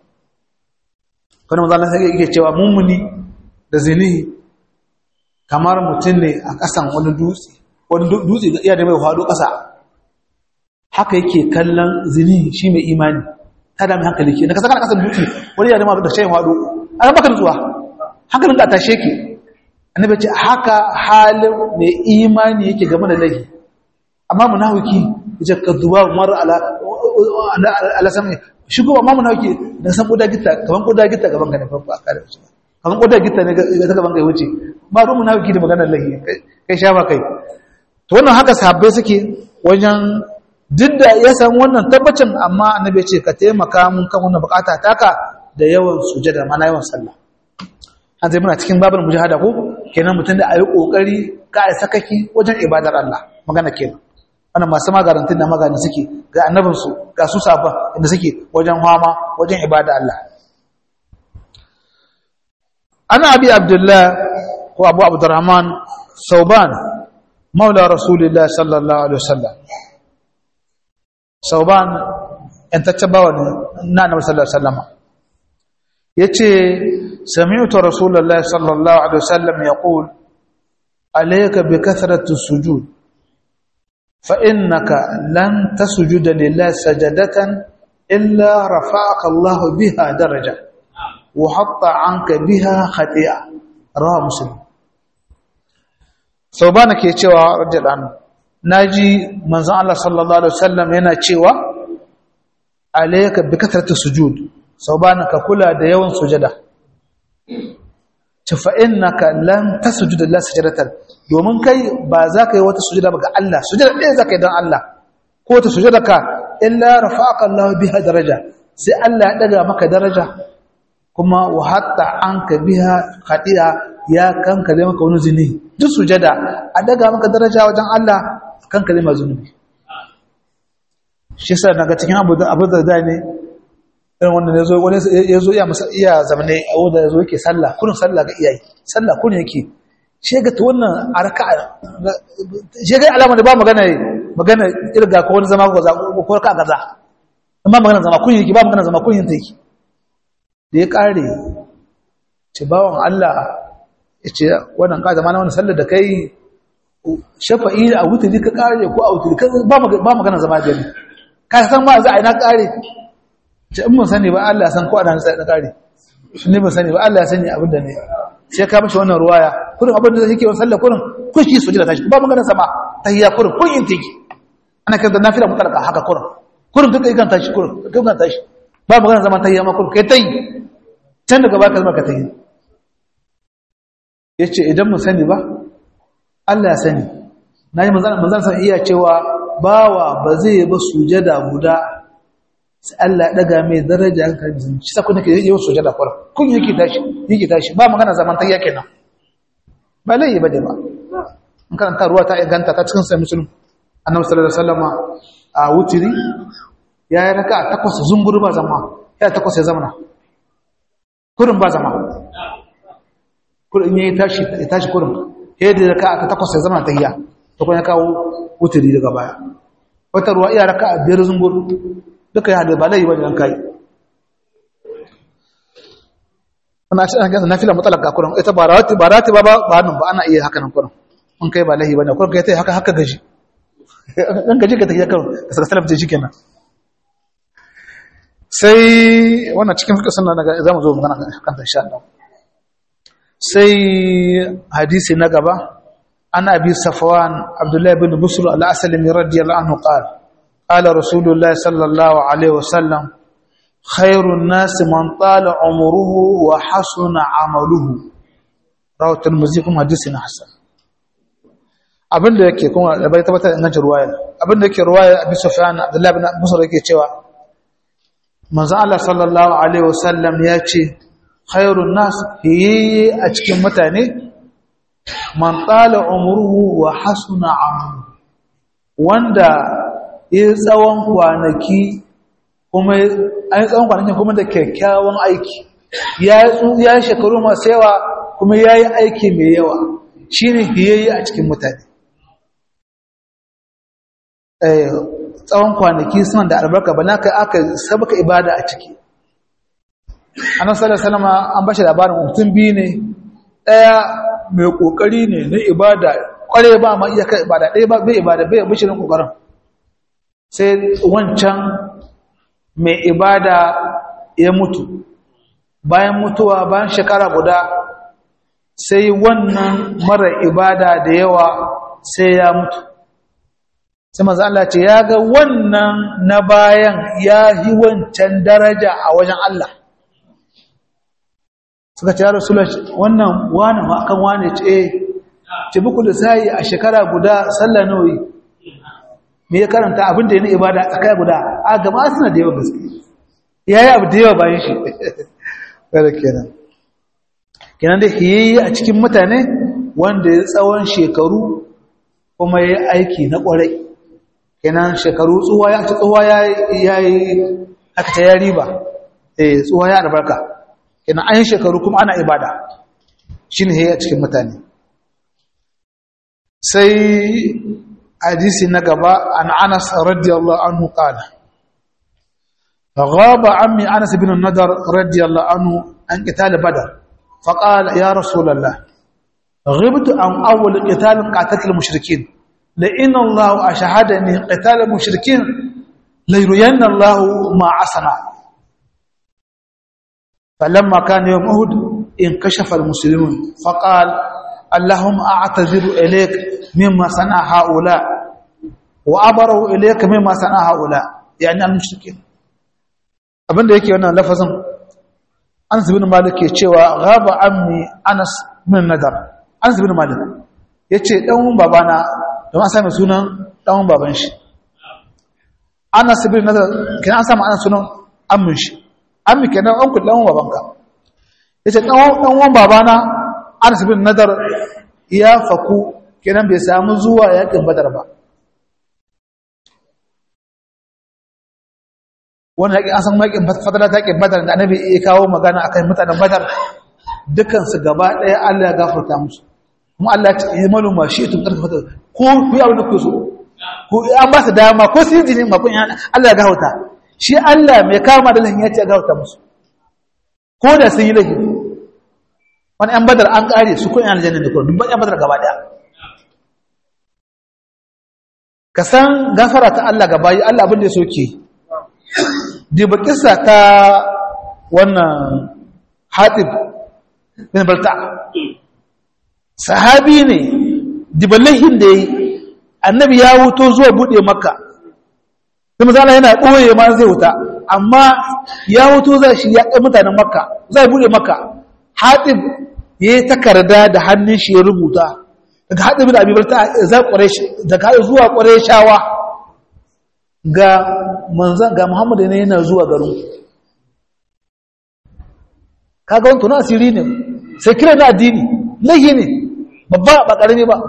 kana manzo sai yake cewa mummuni da zinihi kamar mutum ne a kasan wani dutse wani dutse da iya da mai hado kasa haka yake kallon zinihi shi mai imani ta da mai hankali ke na kasa kana kasan dutse wani ya da mai da shayin hado an baka nutsuwa hankalin da tashe ke annabi ce haka halin mai imani yake game da laifi amma munafiki yace kaduba mar ala ala sami shigo amma munafiki dan san koda gitta kaman koda gitta gaban ka ne farko aka da shi kaman koda gitta ne ga gaban ka wuce ba ruwan munafiki da maganar laifi kai sha ba kai to wannan haka sahabbai suke wajen duk da ya san wannan tabbacin amma annabi ce ka taimaka mun kan wannan bukata taka da yawan sujada mana yawan sallah an zai muna cikin babin mujahada ko kenan mutum da ayi kokari ka ai sakaki wajen ibadar Allah magana kenan wannan masu magarantin da magana suke ga annabin su ga su safa inda suke wajen hama wajen ibada Allah ana abi abdullah ko abu abdurrahman sauban maula rasulillah sallallahu alaihi wasallam sauban yan tattabawa na annabi sallallahu alaihi wasallam yace sami'tu rasulullahi sallallahu alaihi wasallam yaqul alayka bi kathrati sujud fa innaka lan tasjuda lillahi sajadatan illa rafa'aka Allah biha daraja wa hatta 'anka biha khati'a rawahu muslim saubana ke cewa radiyallahu anhu naji manzon Allah sallallahu alaihi wasallam yana cewa alayka bi kathrati sujud saubana ka kula da yawan sujada fa innaka lan tasjuda lillahi sajdatan domin kai ba za ka yi wata sujada ba ga Allah sujada ɗaya za ka yi don Allah ko wata sujada ka illa rafa'aka Allah biha daraja sai Allah ya daga maka daraja kuma wa hatta anka biha khati'a ya kankare maka wani zunubi duk sujada a daga maka daraja wajen Allah kankare ma zunubi shi yasa daga cikin abu da abu da ne irin wanda ya zo wani ya zo iya masa iya zamane a wanda ya zo yake sallah kurin sallah ga iyayi sallah kurin yake shi ga ta wannan arka shi ga alama da ba magana magana irga ko wani zama ko za ko ka gaza amma magana zama kurin yake ba magana zama kurin yake da ya kare ce bawan Allah ya ce wannan ka zama na wani sallar da kai shafa'i a wuturi ka kare ko a wuturi ba magana zama gari ka san ma za a yi na kare ce in mun sani ba Allah ya san ko a nan sai na kare shi ne ban sani ba Allah ya sani abin da ne sai ka mishi wannan ruwaya kurin abin da yake wa sallar kurin kun shi sujada tashi ba magana sama tahiyya kurin kun yin teki ana kan da nafila mutalaka haka kurin kurin duka ikan tashi kurin duka ikan tashi ba magana zaman tahiyya ma kurin kai tayi can daga baka zama ka tayi yace idan mun sani ba Allah ya sani nayi manzan manzan san iya cewa bawa ba zai ba sujada guda sai Allah ya daga mai daraja an kan jin shi sako nake yi sujada kwara kun yake tashi yake tashi ba magana zaman tayya kenan ba lai ba da ba in karanta ruwa ta inganta ta cikin sai musulun annabi sallallahu alaihi wasallam a wutiri ya yi raka takwas zunguru ba zama ya takwas ya zamana kurin ba zama kurin ya tashi ya tashi kurin ya da raka ta takwas ya zamana tahiyya to kuma ya kawo wutiri daga baya wata ruwa iya raka biyar zunguru duka ya ba lai bane an kai ana shi an ga nafila mutalaka kuran ita ba rawati ba rawati ba ba nan ba ana iya haka nan kuran mun kai ba lahi bane kuran kai tai haka haka gaji dan gaji ka take kan ka saka salaf je shikenan sai wannan cikin fiqh sunna daga zamu zo magana kan ta insha Allah sai hadisi na gaba ana bi safwan abdullahi ibn busr al-aslami radiyallahu anhu qala قال رسول الله صلى الله عليه وسلم خير الناس من طال عمره وحسن عمله رواه الترمذي kuma hadisi na hasan abinda yake kuma da bai tabbatar ingancin ruwaya abinda yake ruwaya Abi Sufyan Abdullah ibn Musar yake cewa manzo Allah sallallahu alaihi wasallam ya ce khairun nas yi a cikin mutane man tala umruhu wa hasuna amalu wanda ya tsawon kwanaki kuma an yi tsawon kwanakin kuma da kyakkyawan aiki ya yi shekaru masu yawa kuma ya yi aiki mai yawa shi ne hiyayi a cikin mutane tsawon kwanaki suna da albarka ba na kai aka sabaka ibada a ciki annan sallar salama an bashi labarin mutum biyu ne ɗaya mai ƙoƙari ne na ibada ƙware ba ma iya kai ibada ɗaya ba bai ibada bai bishirin ƙoƙarin sai wancan mai ibada ya mutu bayan mutuwa bayan shekara guda sai wannan mara ibada da yawa sai ya mutu sai maza Allah ce ya ga wannan na bayan ya yi wancan daraja a wajen Allah suka ce ya rasulun wannan wane ma kan wane ce eh ce buku da sayi a shekara guda sallah nauyi me ya karanta abin da ya na ibada tsakai guda a gama suna da yawa gaske ya yi abu da yawa bayan shi kada kenan kenan da hiyayi a cikin mutane wanda ya tsawon shekaru kuma ya aiki na kwarai kenan shekaru tsuwa ya ci tsuwa ya yi aka ta ya riba eh tsuwa ya albarka kenan an yi shekaru kuma ana ibada shi ne hiyayi a cikin mutane sai hadisi na gaba an anas radiyallahu anhu qala غاب عمي أنس بن النضر رضي الله عنه عن قتال بدر فقال يا رسول الله غبت عن أول قتال قاتلت المشركين لئن الله أشهدني قتال المشركين ليرين الله ما عصنا فلما كان يوم أهد انكشف المسلمون فقال اللهم أعتذر إليك مما صنع هؤلاء وأبروا إليك مما صنع هؤلاء يعني المشركين abinda yake wannan lafazin Anas bin Malik ke cewa ghaba ammi Anas bin Nadar Anas bin Malik yace dan uwan babana don an sami sunan dan uwan baban shi Anas bin Nadar kin an sami Anas sunan ammin shi ammi kenan an ku dan uwan babanka yace dan dan uwan babana Anas bin Nadar ya faku kenan bai samu zuwa yakin Badar ba wannan yaƙin an san yaƙin fadala ta yaƙin badar da annabi ya kawo magana akan mutanen badar dukansu gaba ɗaya Allah ya gafarta musu kuma Allah ya ce yi malu ma shi tun ƙarfi fadar ko ku yi abin da ku so ko an ba su dama ko su yi jini ma kun Allah ya gafarta shi Allah mai kama da lahin ya ce ya gafarta musu ko da sun yi lahi wani ‘yan badar an ƙare su kun yi aljanna da kuma dubban ‘yan badar gaba ɗaya ka san gafara ta Allah gaba yi Allah abin da ya soke diba kisa ta wannan hatib bin balta sahabi ne diba laihin da ya yi annabi ya wuto zuwa buɗe maka da misala yana ɓoye ma zai wuta amma ya wuto zai shi ya ƙai mutanen makka zai buɗe maka hatib ya yi takarda da hannun shi ya rubuta daga hatib da abibalta daga zuwa ƙwarai shawa ga manzan ga Muhammadu ne yana zuwa garin kaga wani tunan asiri ne sai kira na addini laihi ne babba ba ƙarami ba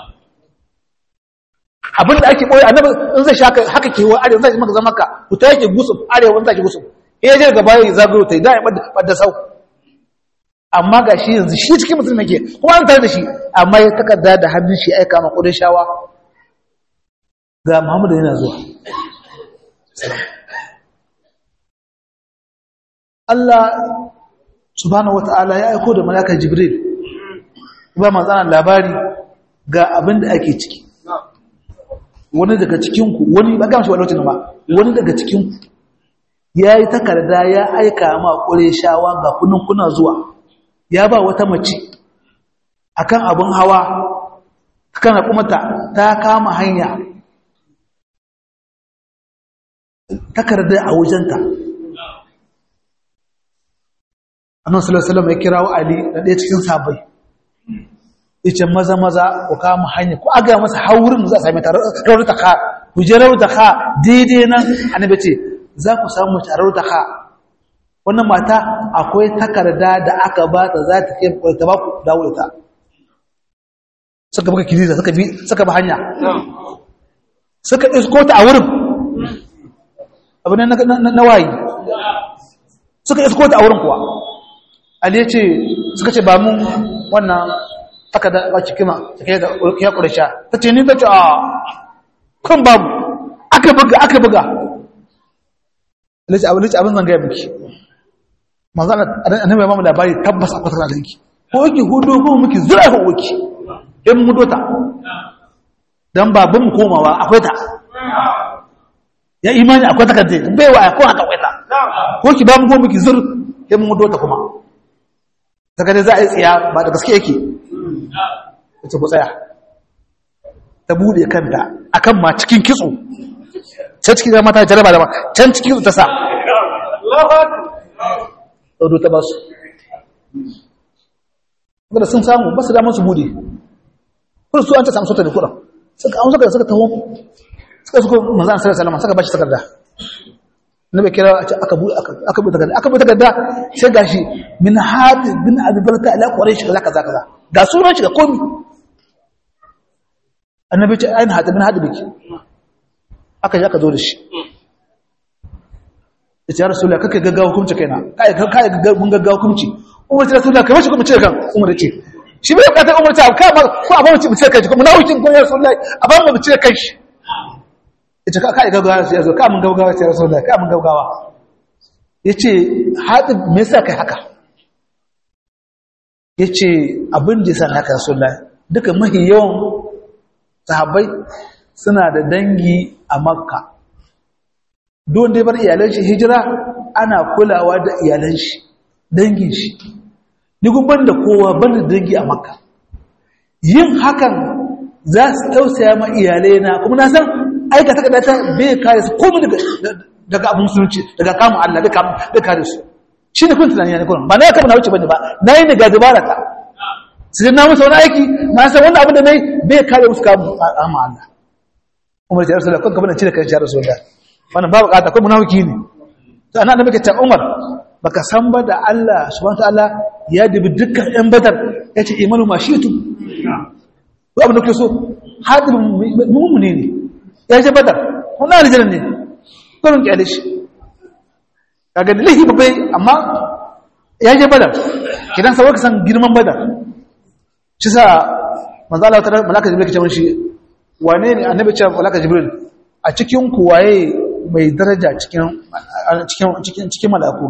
abinda ake ɓoye annabi in zai shaka haka ke wa arewa zai maka zama ka kuta yake gusuf arewa zai gusuf ya je gaba ya zagayo ta da ya ɓadda sau amma ga shi yanzu shi cikin mutum nake kuma an tare da shi amma ya takarda da hannun shi aika ma ƙudin shawa ga Muhammadu yana zuwa Allah subhanahu wata'ala ya aiko da malaka Jibril ba manzana labari ga abin da ake ciki wani daga cikinku wani ba gamshi wani lokacin ba wani daga cikinku ya yi takarda ya aika ma ƙure shawa ga kunin kuna zuwa ya ba wata mace akan abin hawa kan kumata ta kama hanya takarda a wajenta annan salasalam ya kira wa ali da ɗaya cikin sabai yace maza maza ku kama hanya ku aga masa haurin za a sami rawar ta ka ku je rawar ta ka daidai nan annabi ce za ku samu mace rawar ta ka wannan mata akwai takarda da aka ba ta za ta kai ta ba ku dawo da ta suka baka kiriza suka bi suka ba hanya suka isko ta a wurin abin na wayi suka isko ta a wurin kuwa ali ya ce suka ce ba mun wannan aka da ba cikima take da ya kursha ta ce ni ta ce a kan babu aka buga aka buga lace abin lace abin zan gaya miki manzo annabi ya ba mu labari tabbas akwai takardar danki ko yake hudu ko miki zura ko wiki in mu dota dan babun mu komawa akwai ta ya imani akwai takardar bai wa ko haka akwai ta ko ki ba mu ko miki zur in mu dota kuma takardar za a yi tsiya ba da gaske yake ita ku tsaya ta bude kanta akan ma cikin kitso can cikin mata jaraba da ma can cikin kitso ta sa ɗaudu ta ba su da sun samu ba su damar su bude kuma su an ta samu sota da kuɗa suka an suka suka taho suka suka manzan sallallahu alaihi suka bashi takarda na bai kira aka bu aka bu takarda aka bu takarda sai gashi min hadi bin abi barka ila quraish kaza kaza kaza ga sunan shi ga komi annabi ce ayin hadi bin hadi biki aka ji aka zo da shi ya rasulullah kake gaggawa hukunci kaina kai kai mun gaggawa hukunci umar ta rasulullah kai wace kuma ce kan umar ce shi bai bukatar umar ta ka ma ko a ba mu ce kai kuma na hukuncin ko ya rasulullah a ba mu ce kai shi ita ka kai gaggawa sai yazo ka mun gaggawa sai rasulullah ka mun gaggawa yace hadi me yasa kai haka yace abin da yasa haka rasulullah duka mahi yawan sahabbai suna da dangi a makka don dai bar iyalan shi hijira ana kulawa da iyalan shi dangin shi ni ban da kowa ban da dangi a makka yin hakan za su tausaya ma iyalai na kuma na san aikata kada ta bai kare su komai daga daga abin sunci daga kamun Allah da kamun da kare su shi ne kun tunani ne kun ba na kama na wuce bane ba na yi ne ga dubara ta sai na musu wani aiki na san wannan abin da nayi bai kare musu kamun amma Allah Umar ya Rasulullah kun gaba da cire kan shi Rasulullah wannan babu kata ko munafiki ne to ana da muke ta Umar baka san ba da Allah subhanahu wataala ya dubi dukkan ɗan badar yace imanu ma shitu ko abin da kuke so hadin mu'mini ne ya je badar wannan aljanna ne kullun kyale shi kaga lihi babai amma ya je badar kidan sai ka san girman badar shi sa manzo Allah ta malaka jibril ke ce shi wane ne annabi ce malaka jibril a cikin ku waye mai daraja cikin cikin cikin malaku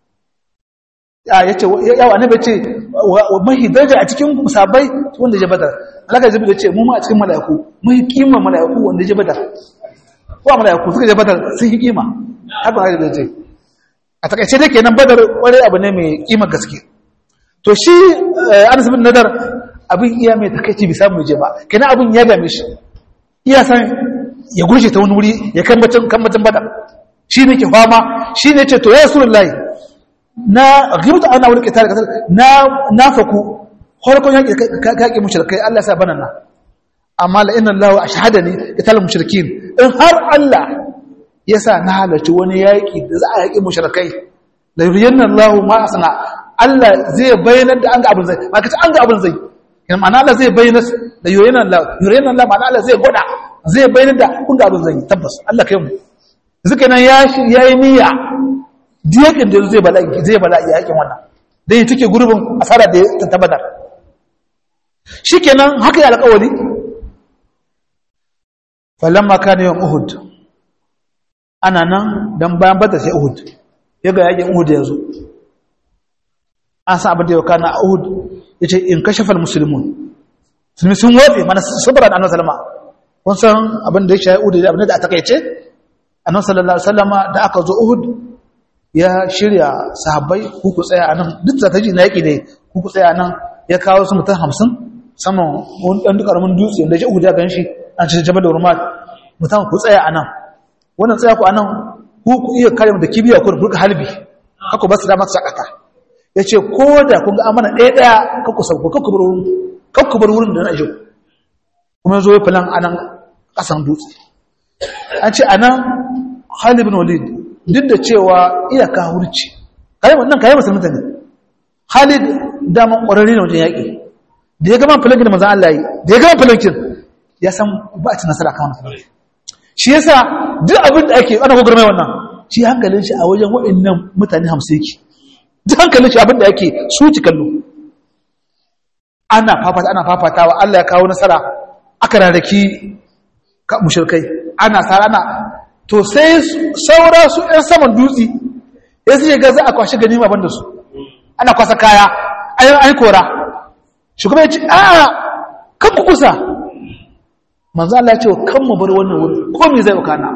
ya yace yawa annabi ce mai daraja a cikin sabai wanda je badar alaka jibril ce mu ma a cikin malaku mai kima malaku wanda je badar ko malaku suka je badar sun yi kima haka annabi ce a takaice dai kenan badar kware abu ne mai kima gaske to shi Anas bin Nadar abin iya mai takaici bi samu je ba kenan abin ya dame shi iya san ya gurje ta wani wuri ya kambacin kambacin bada shi ne ke fama shi ne ce to ya rasu lullahi na gibta ana wani ƙetare ƙasar na faku harkon yaƙi kaƙi mushrikai Allah sa bana na amma la inna Allah ashhada ni qital mushrikin in har Allah ya sa na halarci wani yaƙi da za a yaƙi mushrikai la yuriyanna Allah ma asna Allah zai bayyana da an ga abin zai ba kace an ga abin zai yana ma'ana Allah zai bayyana da yuriyanna Allah yuriyanna Allah ma'ana Allah zai gwada zai bayyana da kun ga abin zai tabbas Allah kai mu zuka nan ya yayi niyya diyakin da zai bala'i zai bala'i yakin wannan dai take gurbin asara da ta tabbatar shikenan haka ya alƙawari falamma kana yawm uhud ana nan dan bayan bata sai uhud yaga yakin uhud yazo an san abin da yau kana uhud yace in kashafa almuslimun sun sun wofe mana sabran annabi sallama kun san abin da ya shayi uhud da abin da aka kaice annabi sallallahu alaihi wasallama da aka zo uhud ya shirya sahabbai ku ku tsaya anan duk strategy na yaki ne ku ku tsaya anan ya kawo su mutum 50 saman wani dan karamin dutse da ya uja ganshi an ce jabal urmat mutum ku tsaya anan wannan tsaya ku anan ku ku iya kare mu da kibiya ku rubuka halbi haka ba su da masa sakata yace ko da kun ga amana ɗaya ɗaya ka ku sauko ka ku bar wurin ka ku bar wurin da na ajo kuma zo ya filan anan kasan dutse an ce anan Khalid bin Walid duk da cewa iyaka hurci kayan wannan kayan musulunta ne halid daman ƙwararri ne wajen yaƙi da ya gama filankin da mazan Allah yi da ya gama filankin ya san ba a ci nasara kan wani shi yasa duk abin da ake ana gogar mai wannan shi hankalin shi a wajen waɗannan mutane hamsin yake duk hankalin shi abinda yake su ci kallo ana fafata ana fafatawa Allah ya kawo nasara aka rarraki mushrikai ana sara ana to sai saura su ɗan saman dutse ya su ga za a kwashe ganima banda su ana kwasa kaya ayin ai kora shugaba ya ce a kan ku kusa manzo Allah ya ce kan mu bar wannan wuri ko me zai wakana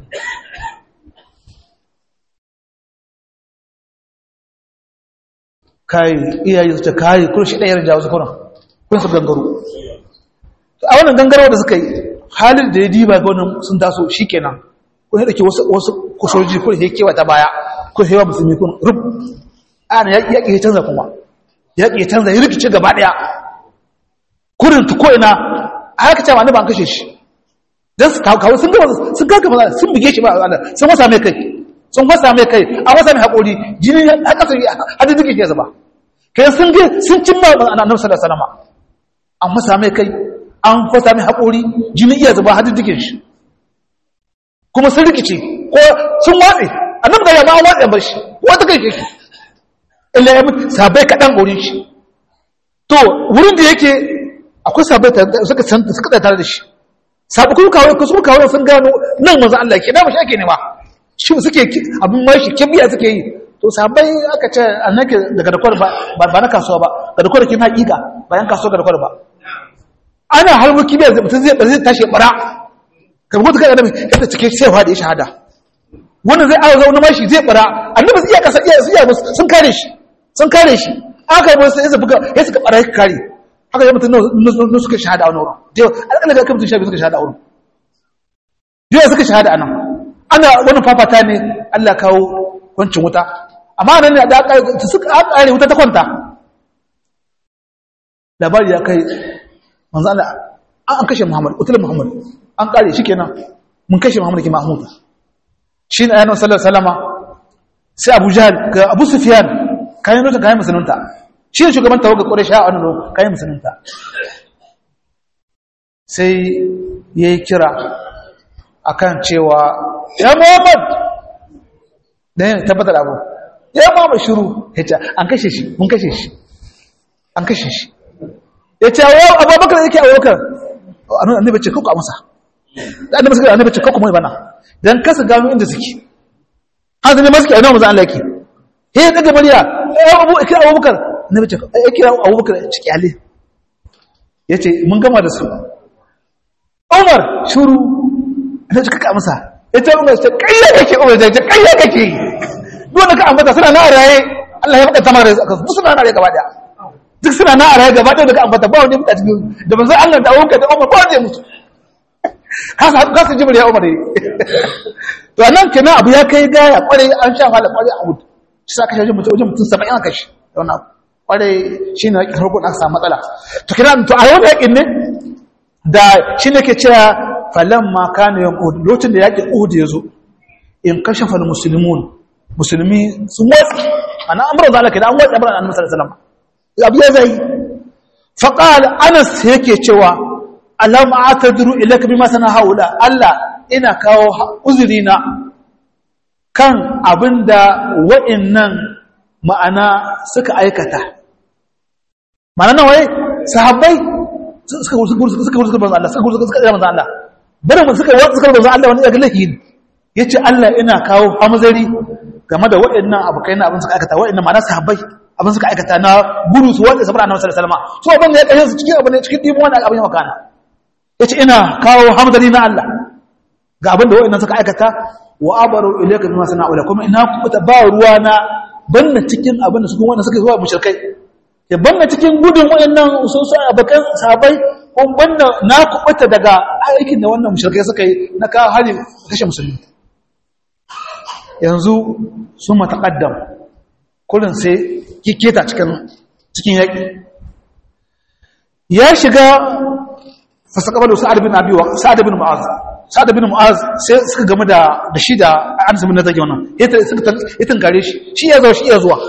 kai iyaye su ta kai kun shi ɗayar jawo su kuna kun su gangaro a wannan gangaro da suka yi halin da ya diba ga wannan sun taso shi kenan kun yi ɗauki wasu kusoji kun yi kewa ta baya kun yi wa musulmi kun rub ana yaƙi ya canza kuma yaƙi ya canza ya rikice gaba ɗaya kurin ta ko'ina a haka cewa ni ba an kashe shi don su kawo sun gaba sun gaga maza sun buge shi ba a sun wasa mai kai sun wasa mai kai a wasa mai haƙori jini a ƙasa hadin duke ke zaba kai sun ge sun cimma a nan sallar salama an wasa mai kai an wasa mai haƙori jini iya zaba hadin duke shi kuma sun rikice ko sun watse a nan ga yamma an watse bar shi wata kai shi illa ya mutu sabai kaɗan ƙorin shi to wurin da yake akwai sabai suka suka tare da shi sabu kuma kawai ku suka kawai sun gano nan manzo Allah ke da mashi ake nema shi suke abin mai shi kibiya suke yi to sabai aka ce annake daga dakwar ba ba na kasuwa ba ga dakwar ke na hakika bayan kasuwa ga dakwar ba ana harbu kibiya mutum zai zai tashi bara kamar mutum kada da yadda cike sai da ya shahada wannan zai awo zauna mashi zai bara annabi iya kasa iya iya sun kare shi sun kare shi aka yi sai suka ya suka bara ya kare haka yi mutum na suka shahada a wani wurin jiya alƙalla ga kamtun shafi suka shahada a wurin jiya suka shahada a nan ana wani fafata ne allah kawo kwancin wuta amma nan ne da suka ƙare wuta ta kwanta labari ya kai manzo Allah an kashe Muhammad utul Muhammad an ƙare shi kenan mun kashe Muhammad ke Mahmud shi ne ayyana sallallahu alaihi wasallama sai Abu Jahl ga Abu Sufyan kayan nuna kayan musulunta shi ne shugaban tawaga ƙwarai sha a wani kayan musulunta sai ya yi kira a kan cewa ya muhammad da yin tabbatar abu ya muhammad shiru ya ce an kashe shi mun kashe shi an kashe shi ya ce wa abubakar da yake abubakar annabi ce kuka amsa annabi suka annabi ce kuka mai bana dan kasa gano inda suke hanzu ne masu ke ainihin mazan Allah yake he ya daga murya ya abu kira abubakar na bace ya kira abubakar ciki ale ya ce mun gama da su umar shuru na cika kamsa ya ce umar ce kayya kake umar ce kayya kake dole ka ambata suna na raye Allah ya faɗa tamar da duk suna na raye gaba daya duk suna na raye gaba daya daga ambata ba wani mutu cikin da manzon Allah da abubakar da umar ba wani mutu kasa kasa jibril ya umar to nan kenan abu ya kai gaya kwarai an sha hala kwarai a mutu shi sa kashe mutum wajen mutum 70 aka shi don abu kwarai shi ne yaƙin harkun aka samu matsala to kira to a yau yaƙin ne da shi ne ke cewa falon ma kane yan uhud lokacin da yaƙin uhud ya zo in kashe fal musulmun musulmi sun watsi a nan amuran zalaka da an watsi amuran annabi sallallahu alaihi wasallam abu ya zai faqal anas yake cewa alam atadru ilaka bima sana haula allah ina kawo uzurina kan abinda wa'annan ma'ana suka aikata ma'ana nan wai sahabbai suka wuri suka wuri suka banza Allah suka wuri suka ɗaya banza Allah bari mu suka wuri suka banza Allah wani daga lahi ya ce Allah ina kawo hamzari game da waɗannan abokai na abin suka aikata waɗannan ma'ana sahabbai abin suka aikata na gudu su wanda sabar annabi sallallahu alaihi wasallam so abin da ya kashe su cikin abin cikin dimu wani abin ya makana ya ce ina kawo hamzari na Allah ga abin da waɗannan suka aikata wa abaru ilayka bima sana'u kuma ina kubuta ba ruwa na banna cikin abin da suka wanda suka zuwa mushrikai ya banna cikin gudun wayannan ususu abakan sahabbai ko banna na kubuta daga aikin da wannan mushrikai suka yi na kawo hari kashe musulmi yanzu sun mataqaddam kullun sai kiketa cikin cikin yaki ya shiga fasaqabalu sa'ad bin abi wa sa'ad bin mu'az sa'ad bin mu'az sai suka gamu da da shi da anas bin nazaki wannan ita suka ita kare shi shi ya zo shi ya zuwa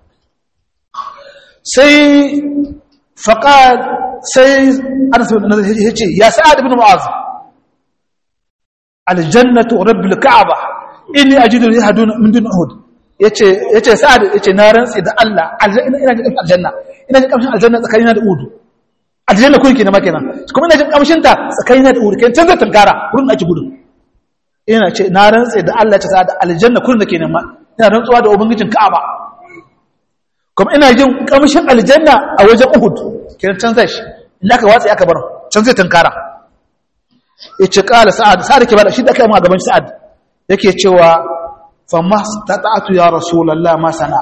sai faqad sai anas bin nazaki yace ya sa'ad bin mu'az aljannatu rabbil ka'aba inni ajidu yahduna min dun uhud yace yace sa'ad yace na rantsi da Allah aljanna ina jin aljanna ina jin kamshin aljanna tsakanina da uhud aljanna kun kenan ma kenan kuma ina jin kamshin ta tsakanina da uhud kan canza tankara wurin ake gudu ina ce na rantsi da Allah ya ce sa'ad aljanna kun da kenan ma ina rantsuwa da ubangijin Ka'aba kuma ina jin kamshin aljanna a wajen uhud kenan canza shi in aka watsa aka bar canza tankara yace qala sa'ad sa'ad ke bada shi da kai ma gaban sa'ad yake cewa famma stata'tu ya rasulullah ma sana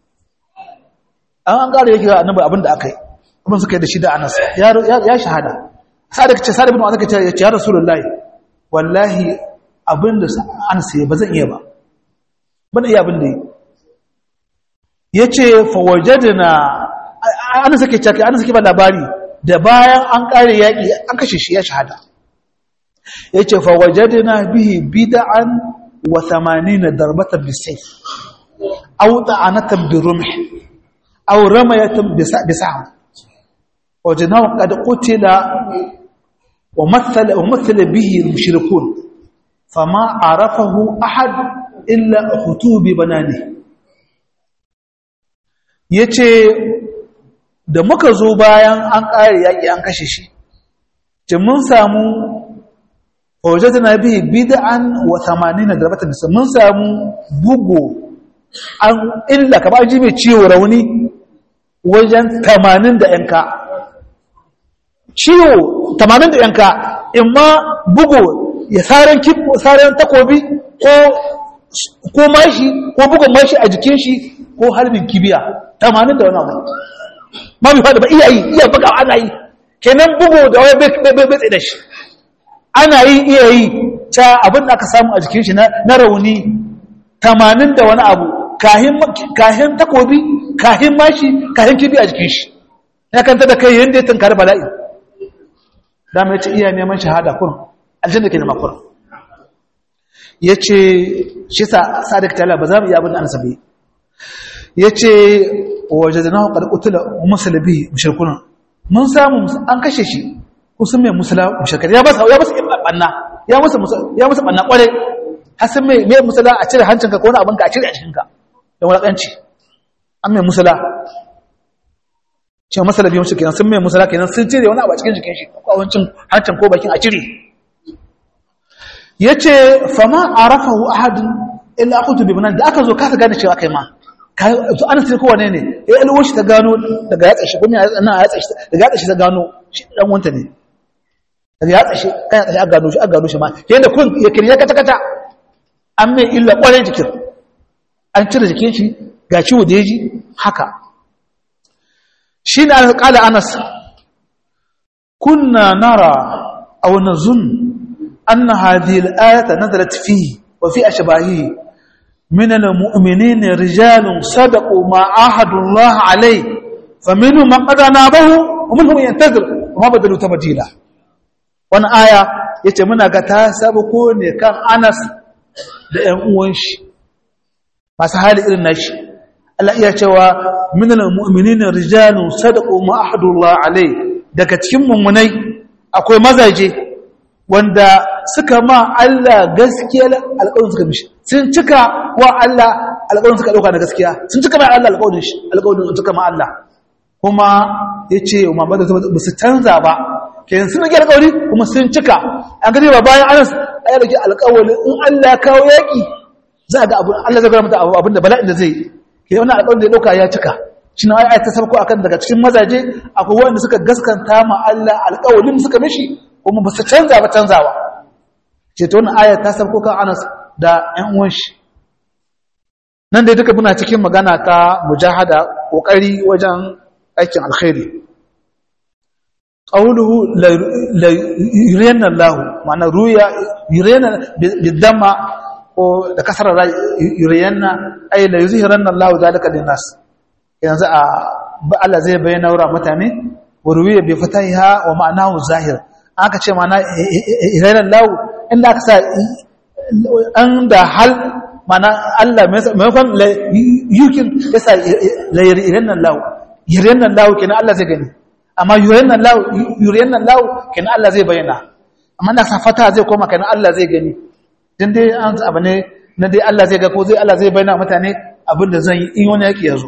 an an gare yake annabi abinda akai kuma suka yi da shi da Anas ya ya shahada sa'ad kace sa'ad ibn Anas kace ya rasulullah wallahi abinda Anas ya bazan iya ba bana iya abinda yace fa wajadna Anas yake cewa Anas yake ba labari da bayan an kare yaki an kashe shi ya shahada yace fa wajadna bihi bid'an wa 80 darbatan bisayf aw ta'anatan birumh aw ramayatan bisam wajadnahu qad qutila wa mathala wa mathala bihi al-mushrikun fama arafahu ahad illa khutubi banani yace da muka zo bayan an kare yaki an kashe shi ce mun samu wajadna bihi bid'an wa 80 darbatan bisa mun samu bugo an illa ka ba ji mai ciwo rauni wajen 80 da yanka ciwo 80 da yanka imma bugo ya saran kibbo saran takobi ko ko mashi ko bugun mashi a jikin shi ko harbin kibiya 80 da wani abu ma bi fada ba iya yi iya buga ana yi kenan bugo da wai bai bai bai da shi ana yi iya yi ta abin da aka samu a jikin shi na rauni tamanin da wani abu kahin takobi kahin mashi kahin kibi a jikin shi ya kanta da kai yadda ya tunkari bala'i dama ya ce iya neman shahada kurin aljanna ke nema kurin ya ce shi sa sadik tala ba za mu iya abin da an sabi ya ce waje da nawa ƙarƙutula musulabi mashirkunan mun samu an kashe shi kusan mai musula mushakar ya masa ya masa banna ya masa ya masa banna kware har sun mai mai musula a cire hancinka ko wani abin ka a cire a cikin ka da wulakanci an mai musula ce masala biyu shi kenan sun mai musula kenan sun cire wani abu a cikin jikin shi ko abincin hancin ko bakin a cire yace fama arafahu ahadun illa aqutu bi banan da aka zo kasa gane cewa kai ma to ana sai kowane ne ya alwo shi ta gano daga yatsa shi kuma na yatsa shi daga yatsa shi ta gano shi dan wanta ne daga yatsa shi kan yatsa shi aka gano shi aka gano shi ma yanda kun ya kirya kata kata an mai illa kwarai jikin an cire jikin shi ga ciwo da yaji haka shi ne an kala anas kunna nara aw nazun anna hadhihi al-ayata nazalat fihi wa fi ashbahihi من المؤمنين رجال صدقوا ما عاهدوا الله عليه فمنهم من قضى نابه ومنهم ينتظر وما بدلوا تبديلا wannan aya yace muna ga ta sabuko ne kan Anas da ƴan uwan shi masu hali irin nashi Allah iya cewa minal mu'minina rijalun sadaqu ma ahadullah alai daga cikin mummunai akwai mazaje wanda suka ma Allah gaskiya alƙawarin suka mishi sun cika wa Allah alƙawarin suka ɗauka na gaskiya sun cika mai Allah alƙawarin shi alƙawarin suka ma Allah kuma ya ce wa mamadu ba su canza ba kenan sun rage alƙawari kuma sun cika an gani ba bayan anas a yi rage alƙawari in Allah ya kawo yaƙi za a ga abin Allah zai gara mata abin da bala'in da zai ke wani alƙawarin da ya ɗauka ya cika shi na ai ta sabko akan daga cikin mazaje akwai wanda suka gaskanta ma Allah alƙawarin suka mishi kuma ba su canza ba canzawa ce ta wannan ayar ta sabko kan Anas da ƴan uwan shi nan dai duka muna cikin magana ta mujahada kokari wajen aikin alkhairi qawluhu la yurina Allah ma'ana ruya yurina bidamma ko da kasar yurina ay la yuzhiranna Allah zalika linnas yanzu a Allah zai bayyana wa mutane wa ruwiya bi fatahiha wa ma'anahu zahir aka ce ma'ana yurina Allah inda aka sa an da hal mana Allah maimakon yukin ya sa yuriyan nan lau yuriyan nan lau kenan Allah zai gani amma yuriyan nan lau yuriyan nan lau kenan Allah zai bayyana amma na sa fata zai koma kenan Allah zai gani din dai an abu ne na dai Allah zai ga ko zai Allah zai bayyana mutane abin da zan yi in wani yaki yazo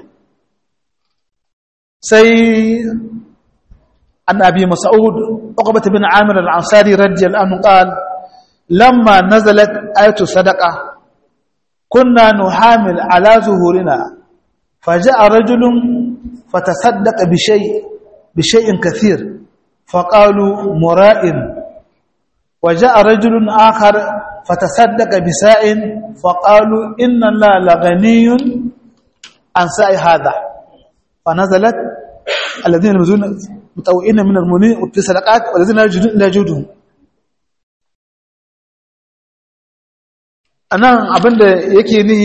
sai an abi mas'ud uqbah bin amir al-ansari radiyallahu anhu qala lamma nazalat ayatu sadaqa kunna nuhamil ala zuhurina faja'a rajulun fatasaddaqa bi shay bi shay'in kathir faqalu mura'in وجاء رجل آخر فتصدق بساء فقالوا إن الله لغني عن ساء هذا فنزلت الذين يلمزون متوئين من المؤمنين في صدقات والذين لا يجدون لا يجدون anan abinda yake ni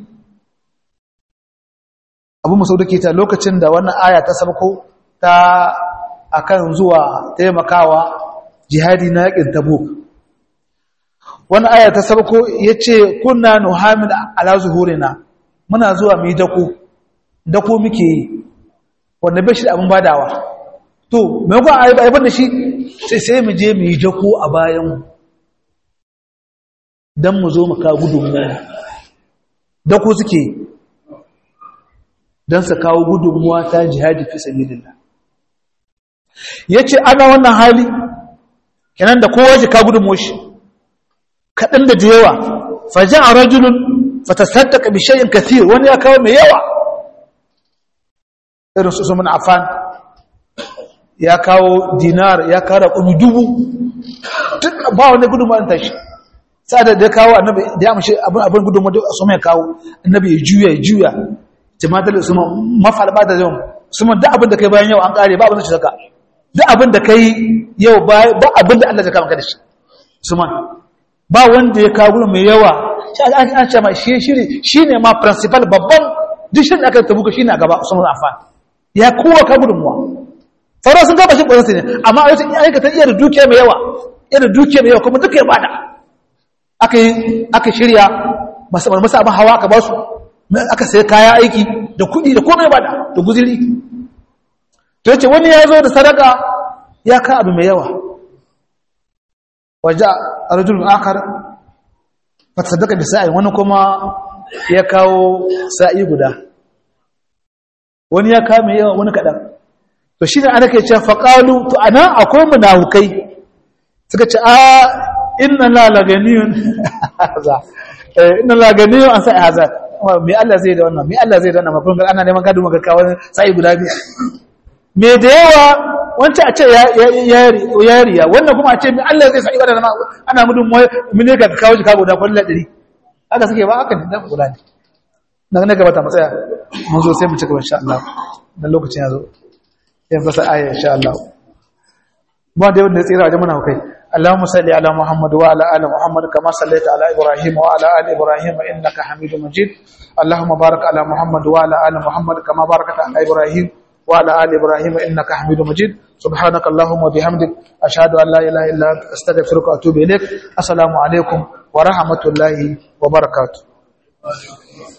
abu masauda ke ta lokacin da wannan aya ta sabko ta akan zuwa taimakawa jihadi na yakin tabuk wani aya ta sabko yace kunna nuhamil ala zuhurina muna zuwa mu yi dako dako muke yi wanda bai shi da abin badawa to me ko ayi ba da shi sai sai mu je mu yi dako a bayan dan mu zo mu ka gudunmuwa dako suke dan su kawo gudunmuwa ta jihadi fi sabilillah yace ana wannan hali kenan da kowa ji ka gudun moshi kaɗan da yawa faji a rajulun fatasaddaka bi shay'in kathir wani ya kawo mai yawa irin su sumun afan ya kawo dinar ya kawo raƙumi dubu duk ba wani gudun ma'an tashi sa'adar da ya kawo annabi da ya mashi abin gudun ma'an su mai kawo annabi ya juya ya juya jama'atar da su ma mafalba da yawan su ma duk abin da kai bayan yau an ƙare ba abin da shi saka duk abin da kai yau ba abin da Allah ya kama ka da shi Usman ba wanda ya kawo mai yawa shi an ce ma shi shiri shine ma principal babban duk shirin aka tabuka shine a gaba Usman Affan ya kowa ka gudunmuwa sauran sun gaba shi ƙwararsa ne amma a yau aikata iya da dukiya mai yawa iya da dukiya mai yawa kuma duka ya bada aka yi aka shirya masu abin hawa aka ba su aka sai kaya aiki da kuɗi da komai bada da guziri to yace wani ya zo da sadaka ya ka abu mai yawa waje a rajulun akar fata sadaka da sa'i wani kuma ya kawo sa'i guda wani ya kawo mai yawa wani kaɗan to shi ne ana ke ce faƙalu to a nan akwai munafukai suka ce a inna lalaganiyun inna lalaganiyun an sa'i haza mai Allah zai da wannan mai Allah zai da wannan mafi ana neman gadu maka kawo sa'i guda biyu mai da yawa wancan a ce yariya wannan kuma a ce mai Allah zai sa'i wadda ana mudun mu ne ga kawo shi kago da kwallon ɗari haka suke ba haka ne dan guda ne na ne gabata matsaya mun zo sai mu cika insha Allah dan lokacin ya zo sai fasa aya insha Allah ba da wanda ya tsira wajen muna kai اللهم صل على محمد وعلى ال محمد كما صليت على ابراهيم وعلى ال ابراهيم انك حميد مجيد اللهم بارك على محمد وعلى ال محمد كما باركت على ابراهيم وعلى ال ابراهيم انك حميد مجيد سبحانك اللهم وبحمدك اشهد ان لا اله الا انت استغفرك واتوب اليك السلام عليكم ورحمه الله وبركاته